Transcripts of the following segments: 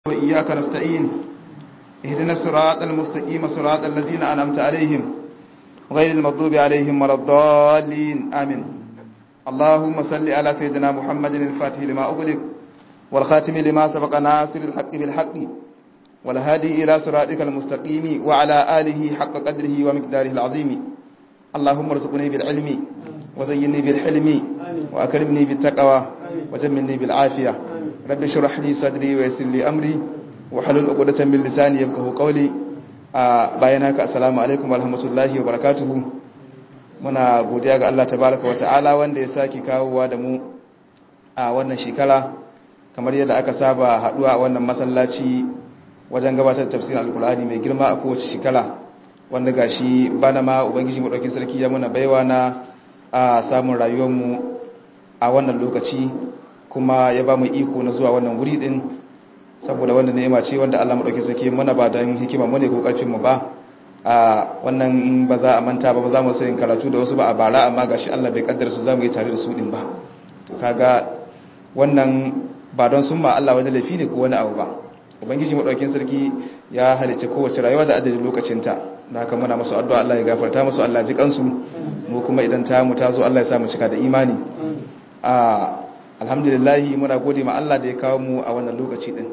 وإياك نستعين اهدنا الصراط المستقيم صراط الذين أنعمت عليهم غير المغضوب عليهم ولا الضالين آمين اللهم صل على سيدنا محمد الفاتح لما أغلق والخاتم لما سبق ناصر الحق بالحق والهادي إلى صراطك المستقيم وعلى آله حق قدره ومقداره العظيم اللهم ارزقني بالعلم وزيني بالحلم وأكرمني بالتقوى وجملني بالعافية rabbi shirah li sadri wa yassir li amri wa halul 'uqdatan min lisani yafqahu qawli bayan haka assalamu alaikum wa rahmatullahi wa barakatuh muna godiya ga Allah tabaaraka wa ta'ala wanda ya saki kawowa da mu a wannan shekara kamar yadda aka saba haduwa a wannan masallaci wajen gabatar da tafsirin alqur'ani mai girma a kowace shekara wanda gashi bana ma ubangiji mu dauki sarki ya muna baiwa na samun rayuwar mu a wannan lokaci kuma ya ba mu iko na zuwa wannan wuri din saboda wanda ni'ima ce wanda Allah madauki sake mana ba dan hikima mu ne ko karfin mu ba a wannan ba za a manta ba ba za mu sayin karatu da wasu ba a bara amma gashi Allah bai kaddara su za mu yi tare da su din ba to kaga wannan ba don sun ma Allah wani laifi ne ko wani abu ba ubangiji madaukin sarki ya halice kowace rayuwa da adadin lokacin ta da haka muna musu addu'a Allah ya gafarta musu Allah ji kansu mu kuma idan ta mu ta zo Allah ya sa mu cika da imani a alhamdulillahi muna gode ma Allah da ya kawo mu a wannan lokaci din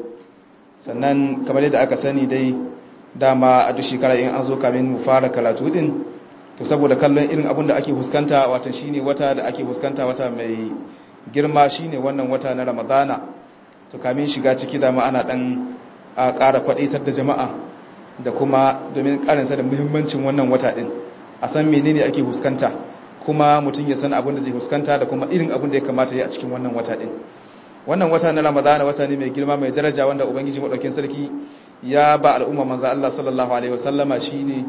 sannan kamar yadda aka sani dai dama a duk shekara in an zo kamin mu fara karatu din to saboda kallon irin abin da ake huskanta watan shine wata da ake huskanta wata mai girma shine wannan wata na Ramadana to kamin shiga ciki dama ana dan a ƙara kwadaitar da jama'a da kuma domin ƙarinsa da muhimmancin wannan wata din a san menene ake huskanta kuma mutum ya san abin da zai fuskanta da kuma irin abin da ya kamata ya a cikin wannan wata din wannan wata na ramadana wata ne mai girma mai daraja wanda ubangiji madaukin sarki ya ba al'umma manzo Allah sallallahu alaihi wasallama shine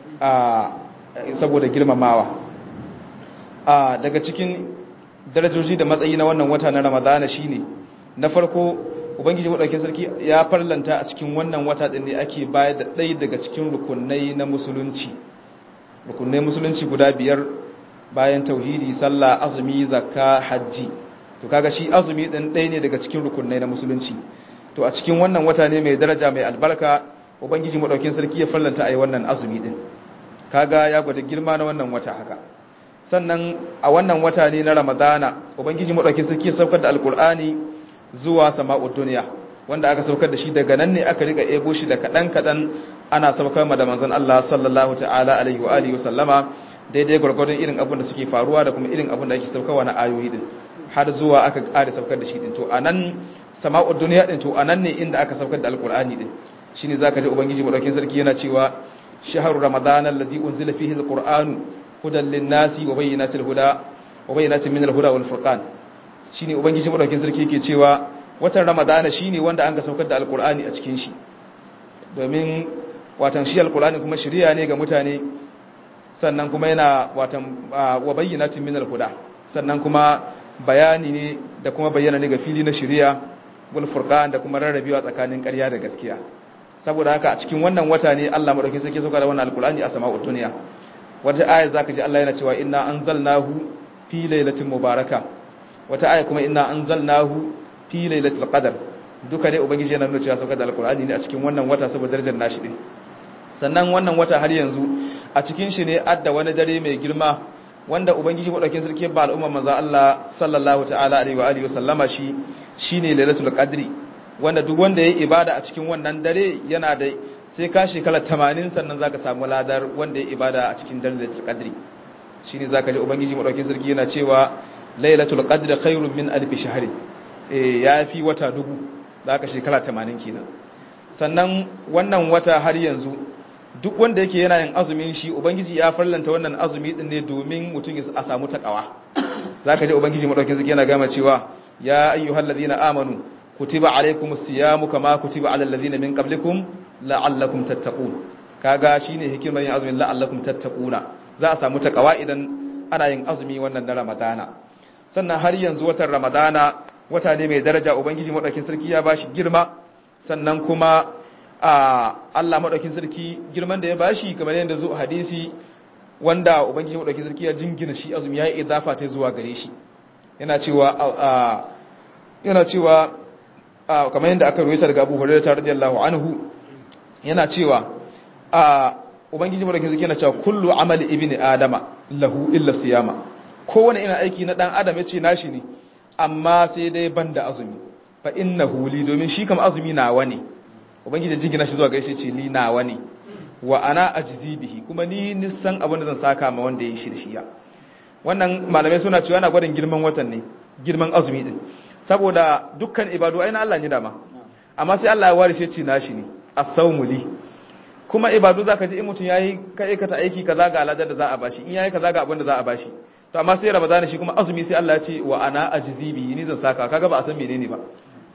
a saboda girmamawa a daga cikin darajoji da matsayi na wannan wata na ramadana shine na farko ubangiji madaukin sarki ya farlanta a cikin wannan wata din ne ake bayar da ɗaya daga cikin rukunai na musulunci rukunai musulunci guda biyar bayan tauhidi sallah azumi zakka hajji to kaga shi azumi din ɗaya ne daga cikin rukunai na musulunci to a cikin wannan wata ne mai daraja mai albarka ubangiji madaukin sarki ya fallanta ayi wannan azumi din kaga ya gwada girma na wannan wata haka sannan a wannan wata ne na ramadana ubangiji madaukin sarki ya saukar da alqur'ani zuwa sama'ud dunya wanda aka saukar da shi daga nan ne aka rika ebo shi da kadan kadan ana saukar ma da manzon Allah sallallahu ta'ala alaihi wa alihi wa sallama daidai gwargwadon irin abin da suke faruwa da kuma irin abin da ake saukarwa na ayoyi din har zuwa aka ƙara saukar da shi din to anan sama'ud duniya din to anan ne inda aka saukar da alqur'ani din shine zaka ji ubangiji madaukin sarki yana cewa shahru ramadana allazi unzila fihi alqur'anu hudan lin-nasi wa bayyinatil huda wa bayyinatin minal huda wal furqan shine ubangiji madaukin sarki yake cewa watan ramadana shine wanda an ga saukar da alqur'ani a cikin shi domin watan shi alqur'ani kuma shari'a ne ga mutane sannan kuma yana watan wa bayyinatin minal huda sannan kuma bayani ne da kuma bayyana ne ga fili na shari'a wal furqan da kuma rarrabewa tsakanin ƙarya da gaskiya saboda haka a cikin wannan wata ne Allah madaukakin sarki sauka da wannan alqur'ani a sama'ud dunya wata aya zaka ji Allah yana cewa inna anzalnahu fi lailatin mubaraka wata aya kuma inna anzalnahu fi lailatul qadr duka dai ubangiji yana nuna cewa sauka da alqur'ani ne a cikin wannan wata saboda darajar nashi din sannan wannan wata har yanzu a cikin shi ne adda wani dare mai girma wanda ubangiji madaukakin sarki ba al'umma manzo Allah sallallahu ta'ala alaihi wa alihi wasallama shi shine lailatul qadri wanda duk wanda yayi ibada a cikin wannan dare yana da sai ka shekara 80 sannan zaka samu ladar wanda yayi ibada a cikin dare lailatul qadri shine zaka ji ubangiji madaukakin sarki yana cewa lailatul qadri khairun min alf shahr eh yafi wata dubu zaka shekara 80 kenan sannan wannan wata har yanzu duk wanda yake yana yin azumin shi ubangiji ya farlanta wannan azumi din ne domin mutum a samu takawa zaka ji ubangiji madaukakin sarki yana gama cewa ya ayyuhal ladina amanu kutiba alaykumus siyamu kama kutiba alal ladina min qablikum la'allakum tattaqun kaga shine hikimar yin azumin la'allakum tattaquna za a samu takawa idan ana yin azumi wannan na ramadana sannan har yanzu watan ramadana wata ne mai daraja ubangiji madaukakin sarki ya bashi girma sannan kuma a Allah maɗaukin sarki girman da ya bashi kamar yadda zo hadisi wanda ubangiji maɗaukin sarki ya jingina shi azumi ya yi idafa ta zuwa gare shi yana cewa yana cewa kamar yadda aka ruwaita daga Abu Hurairah radiyallahu anhu yana cewa a ubangiji madaukakin sarki yana cewa kullu amali ibni adama lahu illa siyama kowane ina aiki na dan adam yace nashi ne amma sai dai banda azumi fa innahu li domin shi kam azumi nawa ne ubangiji jingina shi zuwa gaishe ce li nawa ne wa ana ajzi bihi kuma ni nisan abin da zan saka ma wanda ya shirshiya wannan malamai suna cewa yana gwadin girman watan ne girman azumi din saboda dukkan ibadu ai na Allah ne dama amma sai Allah ya ware shi ce nashi ne as-sawmu li kuma ibadu zaka ji in mutun yayi ka aikata aiki kaza ga aladar da za a bashi in yayi kaza ga abin da za a bashi to amma sai Ramadan shi kuma azumi sai Allah ya ce wa ana ajzi bihi ni zan saka kaga ba a san menene ba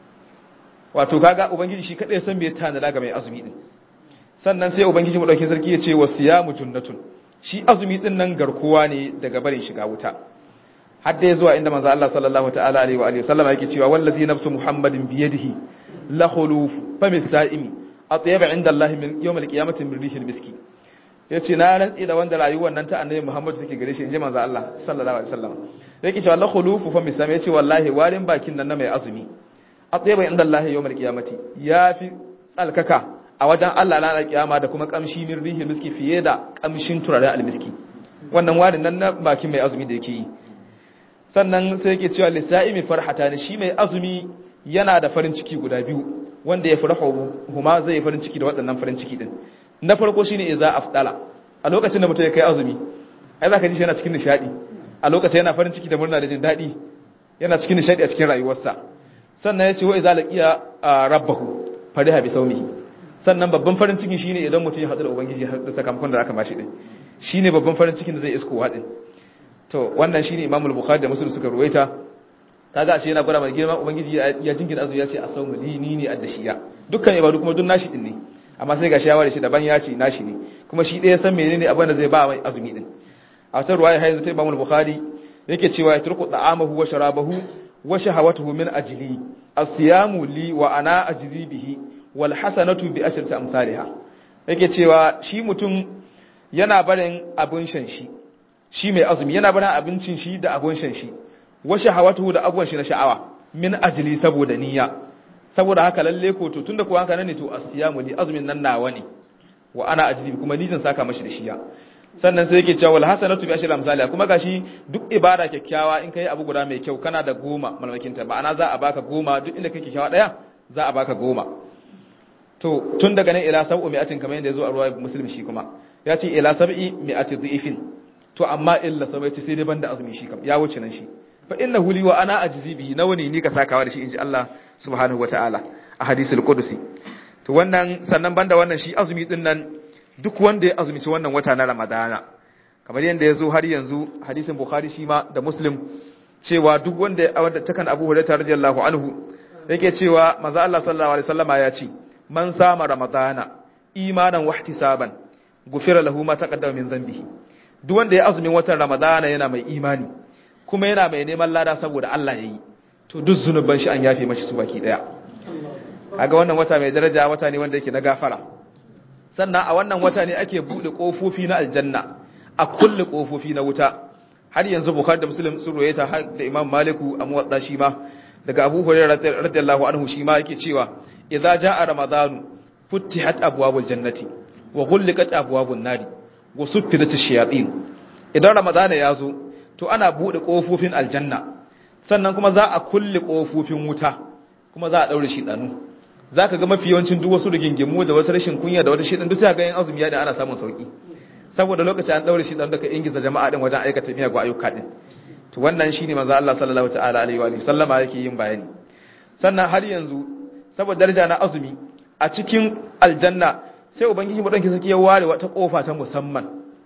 wato kaga ubangiji shi kadai san me tanada ga mai azumi din sannan sai ubangiji madaukin sarki ya ce wasiyamu junnatun shi azumi din nan garkuwa ne daga barin shiga wuta har dai zuwa inda manzo Allah sallallahu ta'ala alaihi wa alihi wasallama yake cewa wallazi nafsu muhammadin bi yadihi la khuluf famis sa'imi atyaba inda Allah min yawm al-qiyamati min rihil miski yace na rantsi da wanda rayuwar nan ta annabi Muhammad take gare shi inji manzo Allah sallallahu alaihi wasallam yake cewa la khuluf famis sa'imi yace wallahi warin bakin nan na mai azumi atyaba inda Allah yawm al-qiyamati yafi tsalkaka a wajen Allah ranar kiyama da kuma kamshi min rihil miski fiye da kamshin turaren almiski wannan warin nan na bakin mai azumi da yake yi sannan sai yake cewa lisa'imi farhata ne shi mai azumi yana da farin ciki guda biyu wanda ya farahu huma zai yi farin ciki da waɗannan farin ciki din na farko shine idza afdala a lokacin da mutum ya kai azumi ai zaka ji shi yana cikin nishadi a lokacin yana farin ciki da murna da jin daɗi yana cikin nishadi a cikin rayuwarsa sannan ya ce wa idza laqiya rabbahu fariha bi sawmihi sannan babban farin ciki shine idan mutum ya haɗu da ubangiji da sakamakon da aka bashi din shine babban farin cikin da zai isko wadin to wannan shine Imam al-Bukhari da Muslim suka ruwaita kaga ashe yana gwada mai girma ubangiji ya jingina azumi ya ce asawmu li ni ne addashiya dukkan ibadu kuma duk nashi din ne amma sai gashi ya ware shi daban ya ce nashi ne kuma shi ɗaya san menene abin da zai ba mai azumi din a wata ruwaya hayyanzu ta Imam al-Bukhari yake cewa ya turku da'amahu wa sharabahu wa shahawatuhu min ajli as-siyamu li wa ana ajzi bihi wal hasanatu bi ashrati amsalha yake cewa shi mutum yana barin abin shan shi shi mai azumi yana barin abincin shi da abun shan shi washe hawatu da abuwan shi na sha'awa min ajili saboda niyya saboda haka lalle ko to tunda kuwa haka ne to asiyamu li azumin nan nawa ne wa ana ajili kuma ni zan saka mashi da shiya sannan sai yake cewa wal hasanatu bi ashri amsalha kuma gashi duk ibada kyakkyawa in kai abu guda mai kyau kana da goma malmakin ta ma'ana za a baka goma duk inda kake kyakkyawa daya za a baka goma to tun daga nan ila sab'u mi'atin kamar yadda yazo a ruwaya muslim shi kuma ya ce ila sab'i mi'ati dhifin to amma illa sabai ce sai dai banda azumi shi kam ya wuce nan shi fa innahu li wa ana ajzi bihi nawa ne ni ka sakawa da shi inji Allah subhanahu wataala a hadisul qudusi to wannan sannan banda wannan shi azumi din nan duk wanda ya azumi ci wannan wata na ramadana kamar yanda yazo har yanzu hadisin bukhari shi ma da muslim cewa duk wanda ya wanda takan abu hurairah radiyallahu anhu yake cewa manzo Allah sallallahu alaihi wasallama ya ce man sama ramadana imanan wahtisaban gufira lahu ma taqaddama min dhanbihi duk wanda ya azumin watan ramadana yana mai imani kuma yana mai neman lada saboda Allah ya yi to duk zunuban shi an yafe mashi su baki daya kaga wannan wata mai daraja wata ne wanda yake na gafara sannan a wannan wata ne ake bude kofofi na aljanna a kulle kofofi na wuta har yanzu bukhari da muslim sun roye ta har da imam maliku a muwadda shi ma daga abu hurairah radiyallahu anhu shi ma yake cewa idza jaa ramadanu futtihat abwabul jannati wa ghulqat abwabun nari wa suffidat ash-shayatin idan ramadana ya zo to ana bude kofofin aljanna sannan kuma za a kulle kofofin wuta kuma za a daure shi danu zaka ga mafi yawancin duk wasu rigingimu da wata rashin kunya da wata shidan duk sai ga yin azumi ya da ana samun sauki saboda lokacin an daure shi dan daga ingiza jama'a din wajen aikata miyagun ayyuka din to wannan shine manzo Allah sallallahu ta'ala alaihi wa sallama yake yin bayani sannan har yanzu saboda daraja na azumi a cikin aljanna sai ubangiji mu danki saki ya ware wata kofa ta musamman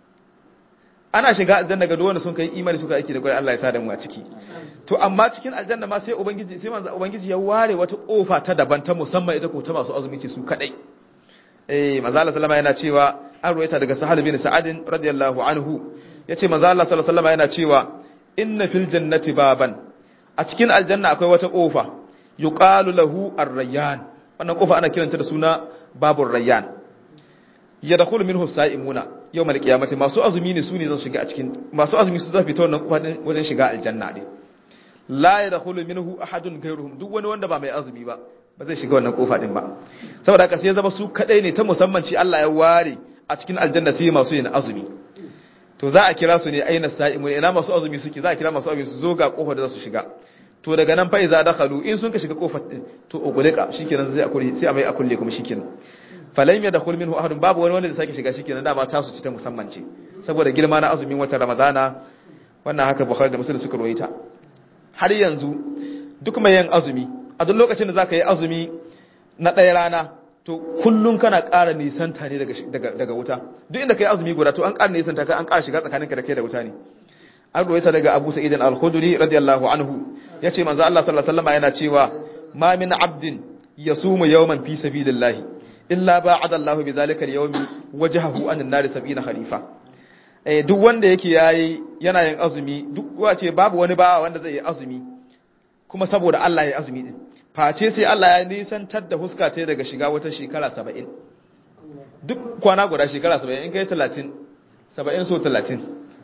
ana shiga aljanna ga duwanda sun kai imani suka aiki da kai Allah ya sa da mu a ciki to amma cikin aljanna ma sai ubangiji sai manzo ubangiji ya ware wata kofa ta daban ta musamman ita ko ta masu azumi ce su kadai eh manzo Allah sallama yana cewa an ruwaita daga sahal bin sa'ad radiyallahu anhu yace manzo Allah sallallahu alaihi wasallam yana cewa inna fil jannati baban a cikin aljanna akwai wata kofa yuqalu lahu ar-rayyan wannan kofa ana kiranta da suna babur rayyan yadkhulu minhu as-sa'imuna yawm al-qiyamati masu azumi ne su ne zan shiga a cikin masu azumi su zafi ta wannan kofa din wajen shiga aljanna din la yadkhulu minhu ahadun ghayruhum duk wani wanda ba mai azumi ba ba zai shiga wannan kofa din ba saboda haka sai ya zama su kadai ne ta musamman ci Allah ya ware a cikin aljanna sai masu yin azumi to za a kira su ne aina sa'imu ina masu azumi suke za a kira masu azumi su zo ga kofar da za su shiga to daga nan fa iza dakhalu in sun ka shiga kofar din to ugulika shikenan sai a kulle sai a mai a kulle kuma shikenan falam yadkhul minhu ahadun babu wani wanda zai sake shiga shikenan dama ta su ci ta musamman ce saboda girma na azumin watan ramadana wannan haka bukhari da muslim suka rawaita har yanzu duk mai yin azumi a duk lokacin da zaka yi azumi na ɗaya rana to kullum kana ƙara nisanta ne daga wuta duk inda ka yi azumi guda to an ƙara nisanta ka an ƙara shiga tsakaninka da kai da wuta ne an ruwaita daga abu sa'id al-khudri radiyallahu anhu yace manzo Allah sallallahu alaihi wasallam yana cewa ma min abdin yasumu yawman fi sabilillah illa ba'ada Allah bi zalika al-yawmi wajhahu an an-nar 70 khalifa eh duk wanda yake yayi yana yin azumi duk wace babu wani ba wanda zai yi azumi kuma saboda Allah ya azumi din face sai Allah ya nisantar da huska ta daga shiga wata shekara 70 duk kwana guda shekara 70 in kai 30 70 so 30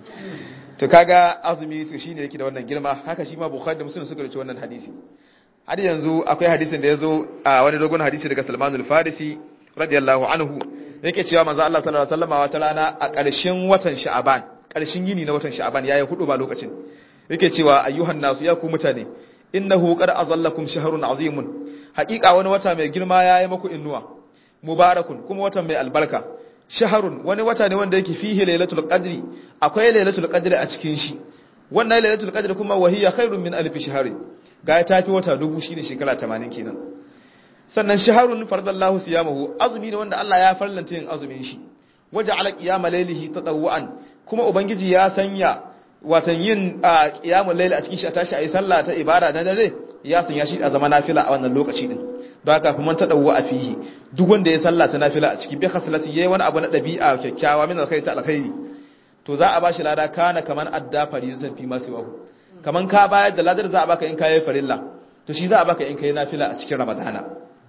to kaga azumi to shine yake da wannan girma haka shi ma bukhari da muslim suka rubuta wannan hadisi har yanzu akwai hadisin da yazo a wani dogon hadisi daga Salman al-Farisi radiyallahu anhu yake cewa manzo Allah sallallahu alaihi wasallam wata rana a ƙarshen watan Sha'aban ƙarshen yini na watan Sha'aban yayi hudu ba lokacin yake cewa ayyuhan nasu ya ku mutane innahu qad azallakum shahrun azimun haqiqa wani wata mai girma yayi muku innuwa mubarakun kuma watan mai albarka shaharun wani wata ne wanda yake fihi lailatul qadri akwai lailatul qadri a cikin shi wannan lailatul qadri kuma wahiya khairun min alf shahri ga ta fi wata dubu shine shekara 80 kenan sannan shaharun faradallahu siyamahu azumi ne wanda Allah ya farlanta yin azumin shi waja'ala qiyama laylihi tatawwan kuma ubangiji ya sanya watan yin qiyamul layli a cikin shi a tashi ayi sallah ta ibada na dare ya sanya shi a zama nafila a wannan lokaci din don haka kuma ta dawo a fihi duk wanda ya salla ta nafila a ciki bi khasalati yayi wani abu na dabi'a kyakkyawa min alkhairi ta alkhairi to za a bashi lada kana kaman adda farizatan fi masu wahu kaman ka bayar da ladar za a baka in kai farilla to shi za a baka in kai nafila a cikin ramadana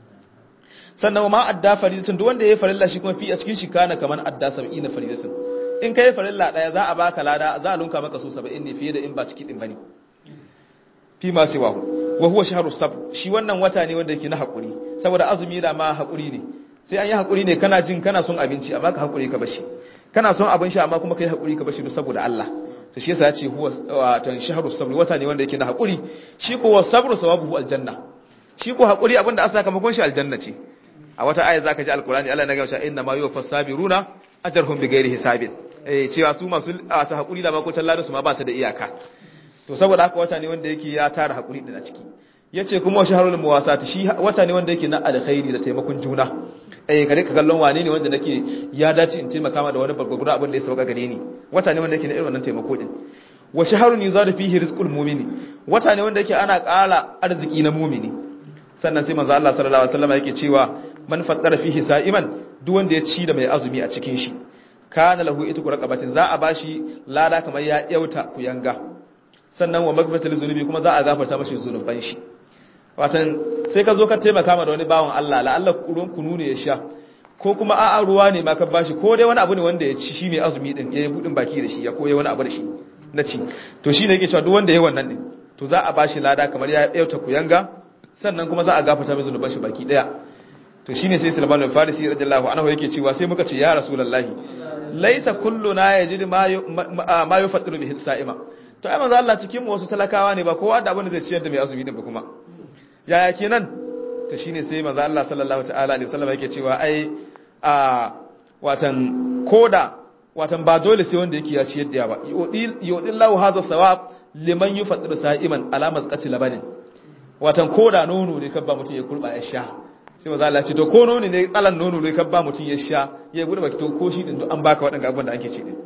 sannan ma adda farizatan duk wanda yayi farilla shi kuma fi a cikin shi kana kaman adda 70 farizatan in kai farilla daya za a baka lada za a lunka maka so 70 ne fiye da in ba ciki din bane fi masu wahu wa huwa shahru sabr shi wannan wata ne wanda yake na hakuri saboda azumi da ma hakuri ne sai an yi hakuri ne kana jin kana son abinci amma ka hakuri ka bashi kana son abin sha amma kuma kai hakuri ka bashi saboda Allah to shi yasa ya ce huwa watan shahru sabr wata ne wanda yake na hakuri shi ko wa sabru sawabuhu aljanna shi ko hakuri abinda aka sakamakon shi aljanna ce a wata aya zaka ji alqur'ani Allah ya ga cewa inna ma yuwaffas sabiruna ajrhum bighairi hisabin eh cewa su masu ta hakuri da makotan ladan su ma ba ta da iyaka to saboda haka wata ne wanda yake ya tara hakuri din a ciki yace kuma shaharul muwasat shi wata ne wanda yake na alkhairi da taimakon juna eh kare ka kallon wane ne wanda nake ya dace in taimaka ma da wani bargurgura abin da ya sauka gare ni wata ne wanda yake na irin wannan taimako din wa shaharun yuzadu fihi rizqul mu'mini wata ne wanda yake ana ƙara arziki na mu'mini sannan sai manzo Allah sallallahu alaihi wasallam yake cewa man faddara fihi sa'iman duk wanda ya ci da mai azumi a cikin shi kana lahu itqu raqabatin za a bashi lada kamar ya yauta kuyanga sannan wa magfatul zunubi kuma za a gafarta mashi zunuban shi watan sai ka zo ka taimaka ma da wani bawan Allah la Allah ruwan kunu ne ya sha ko kuma a'a ruwa ne ma ka bashi ko dai wani abu ne wanda ya ci shi mai azumi din ya yi budin baki da shi ya koyi wani abu da shi na ci to shine yake cewa duk wanda ya wannan din to za a bashi lada kamar ya yauta kuyanga sannan kuma za a gafarta mai zunuban shi baki daya to shine sai Sulaiman al-Farisi radiyallahu anhu yake cewa sai muka ce ya rasulullahi laisa kulluna yajidu ma ma yufattiru bihi sa'ima to ai manzo Allah cikin mu wasu talakawa ne ba kowa da abin da zai ciyar da mai azumi din ba kuma yaya kenan to shine sai manzo Allah sallallahu ta'ala alaihi wasallam yake cewa ai a watan koda watan ba dole sai wanda yake ya ciyar da ba yudil lahu hadha thawab liman yufattiru sa'iman ala mazqati labanin watan koda nono ne kabba mutum ya kurba ya sha sai manzo Allah ya ce to ko nono ne tsalan nono ne kabba mutum ya sha ya gudu baki to ko shi din an baka waɗanda abubuwan da ake ci din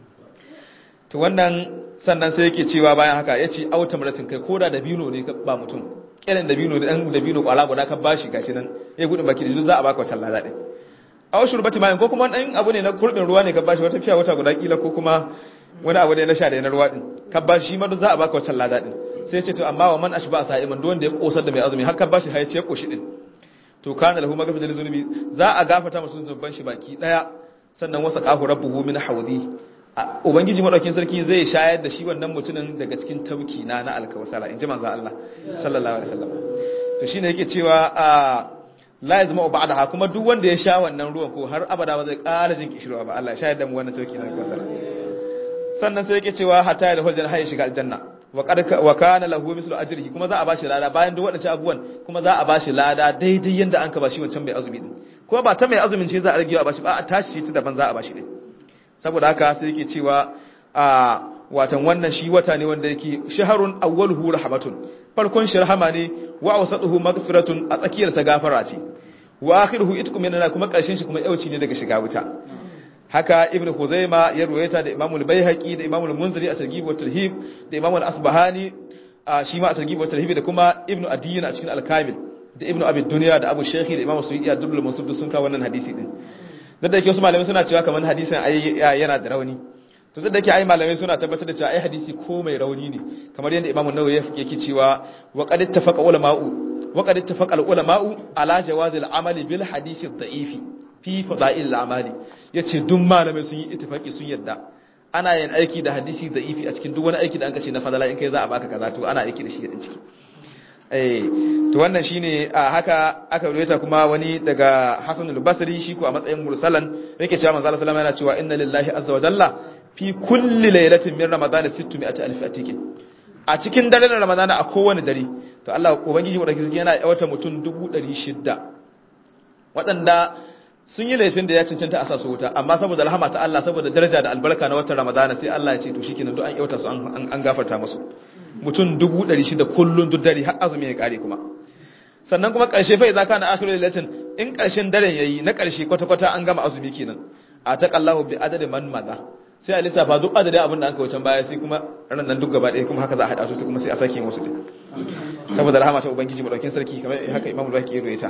to wannan sannan sai yake cewa bayan haka ya ce auta maratin kai koda da bino ne ba mutum kiran da bino da dan da bino kwala guda ka bashi gashi nan ya gudun baki da za a baka wata lada din aw shurbati mayin ko kuma dan abu ne na kurbin ruwa ne ka bashi wata fiya wata guda kila ko kuma wani abu ne na sha da na ruwa din ka bashi shi ma za a baka wata lada din sai ya ce to amma wa man ashba sa'iman duk wanda ya kosar da mai azumi har ka bashi har ya koshi din to kana lahu magfirat zunubi za a gafarta masa zunuban shi baki daya sannan wasa qahu rabbuhu min hawdi ubangiji madaukin sarki zai shayar da shi wannan mutumin daga cikin tauki na na alkawsara inji manzo Allah sallallahu alaihi wasallam to to shine yake cewa a la yazma ba'daha kuma duk wanda ya sha wannan ruwan ko har abada ba zai ƙara jin kishirwa ba Allah ya shayar da mu wannan tauki na kasara sannan sai yake cewa hatta ya dahul janna ya shiga aljanna wa qad wa kana lahu mislu ajrihi kuma za a bashi lada bayan duk wadannan abubuwan kuma za a bashi lada daidai yanda an ka bashi wancan mai azumi din ko ba ta mai azumin ce za a rage a bashi ba a tashi ta daban za a bashi din saboda haka sai yake cewa a watan wannan shi wata ne wanda yake shaharun awwaluhu rahmatun farkon shi rahama ne wa awsatuhu maghfiratun a tsakiyar sa gafara ce wa akhiruhu itqu minna kuma karshen shi kuma yauci ne daga shiga wuta haka ibn Khuzaima ya ruwaita da Imam al-Baihaqi da Imam al-Munziri a Targhib wa Tarhib da Imam al-Asbahani shi ma a Targhib wa Tarhib da kuma Ibn Adiyyin a cikin al-Kamil da Ibn Abi Dunya da Abu Shaykhi da Imam Suyuti a Dubbul Mansub sun kawo wannan hadisi din da da yake wasu malamai suna cewa kamar hadisin ai yana da rauni to da yake ai malamai suna tabbatar da cewa ai hadisi ko mai rauni ne kamar yadda Imam An-Nawawi yake cewa wa qad ittafaqa ulama'u wa qad ittafaqa al-ulama'u ala jawazi al-amali bil hadisi ad-da'ifi fi fada'il al-amali yace duk malamai sun yi ittifaki sun yadda ana yin aiki da hadisi da'ifi a cikin duk wani aiki da an kace na fadala in kai za a baka kaza to ana aiki da shi din ciki eh to wannan shine a haka aka ruwaita kuma wani daga Hasan al-Basri shi ko a matsayin mursalan yake cewa manzo Allah sallallahu alaihi wasallam yana cewa inna lillahi azza wa jalla fi kulli laylatin min ramadan 600 alf atikin a cikin daren ramadan a kowane dare to Allah ubangiji wadaki yana yawata mutum 600 waɗanda sun yi laifin da ya cancanta a sasu wuta amma saboda rahama ta Allah saboda daraja da albarka na watan ramadana sai Allah ya ce to shikenan duk an yauta su an gafarta musu mutum 600 kullun duk dare har azumi ya kare kuma sannan kuma karshe fa idza kana akhirul lailatin in karshen daren yayi na karshe kwata kwata an gama azumi kenan a taqallahu bi adadi man maza sai a lissafa duk adadin abin da an kawo can baya sai kuma ran nan duk gaba ɗaya kuma haka za a haɗa su kuma sai a sake wasu din saboda rahama ta ubangiji madaukin sarki kamar haka imamul baki ya ruwaita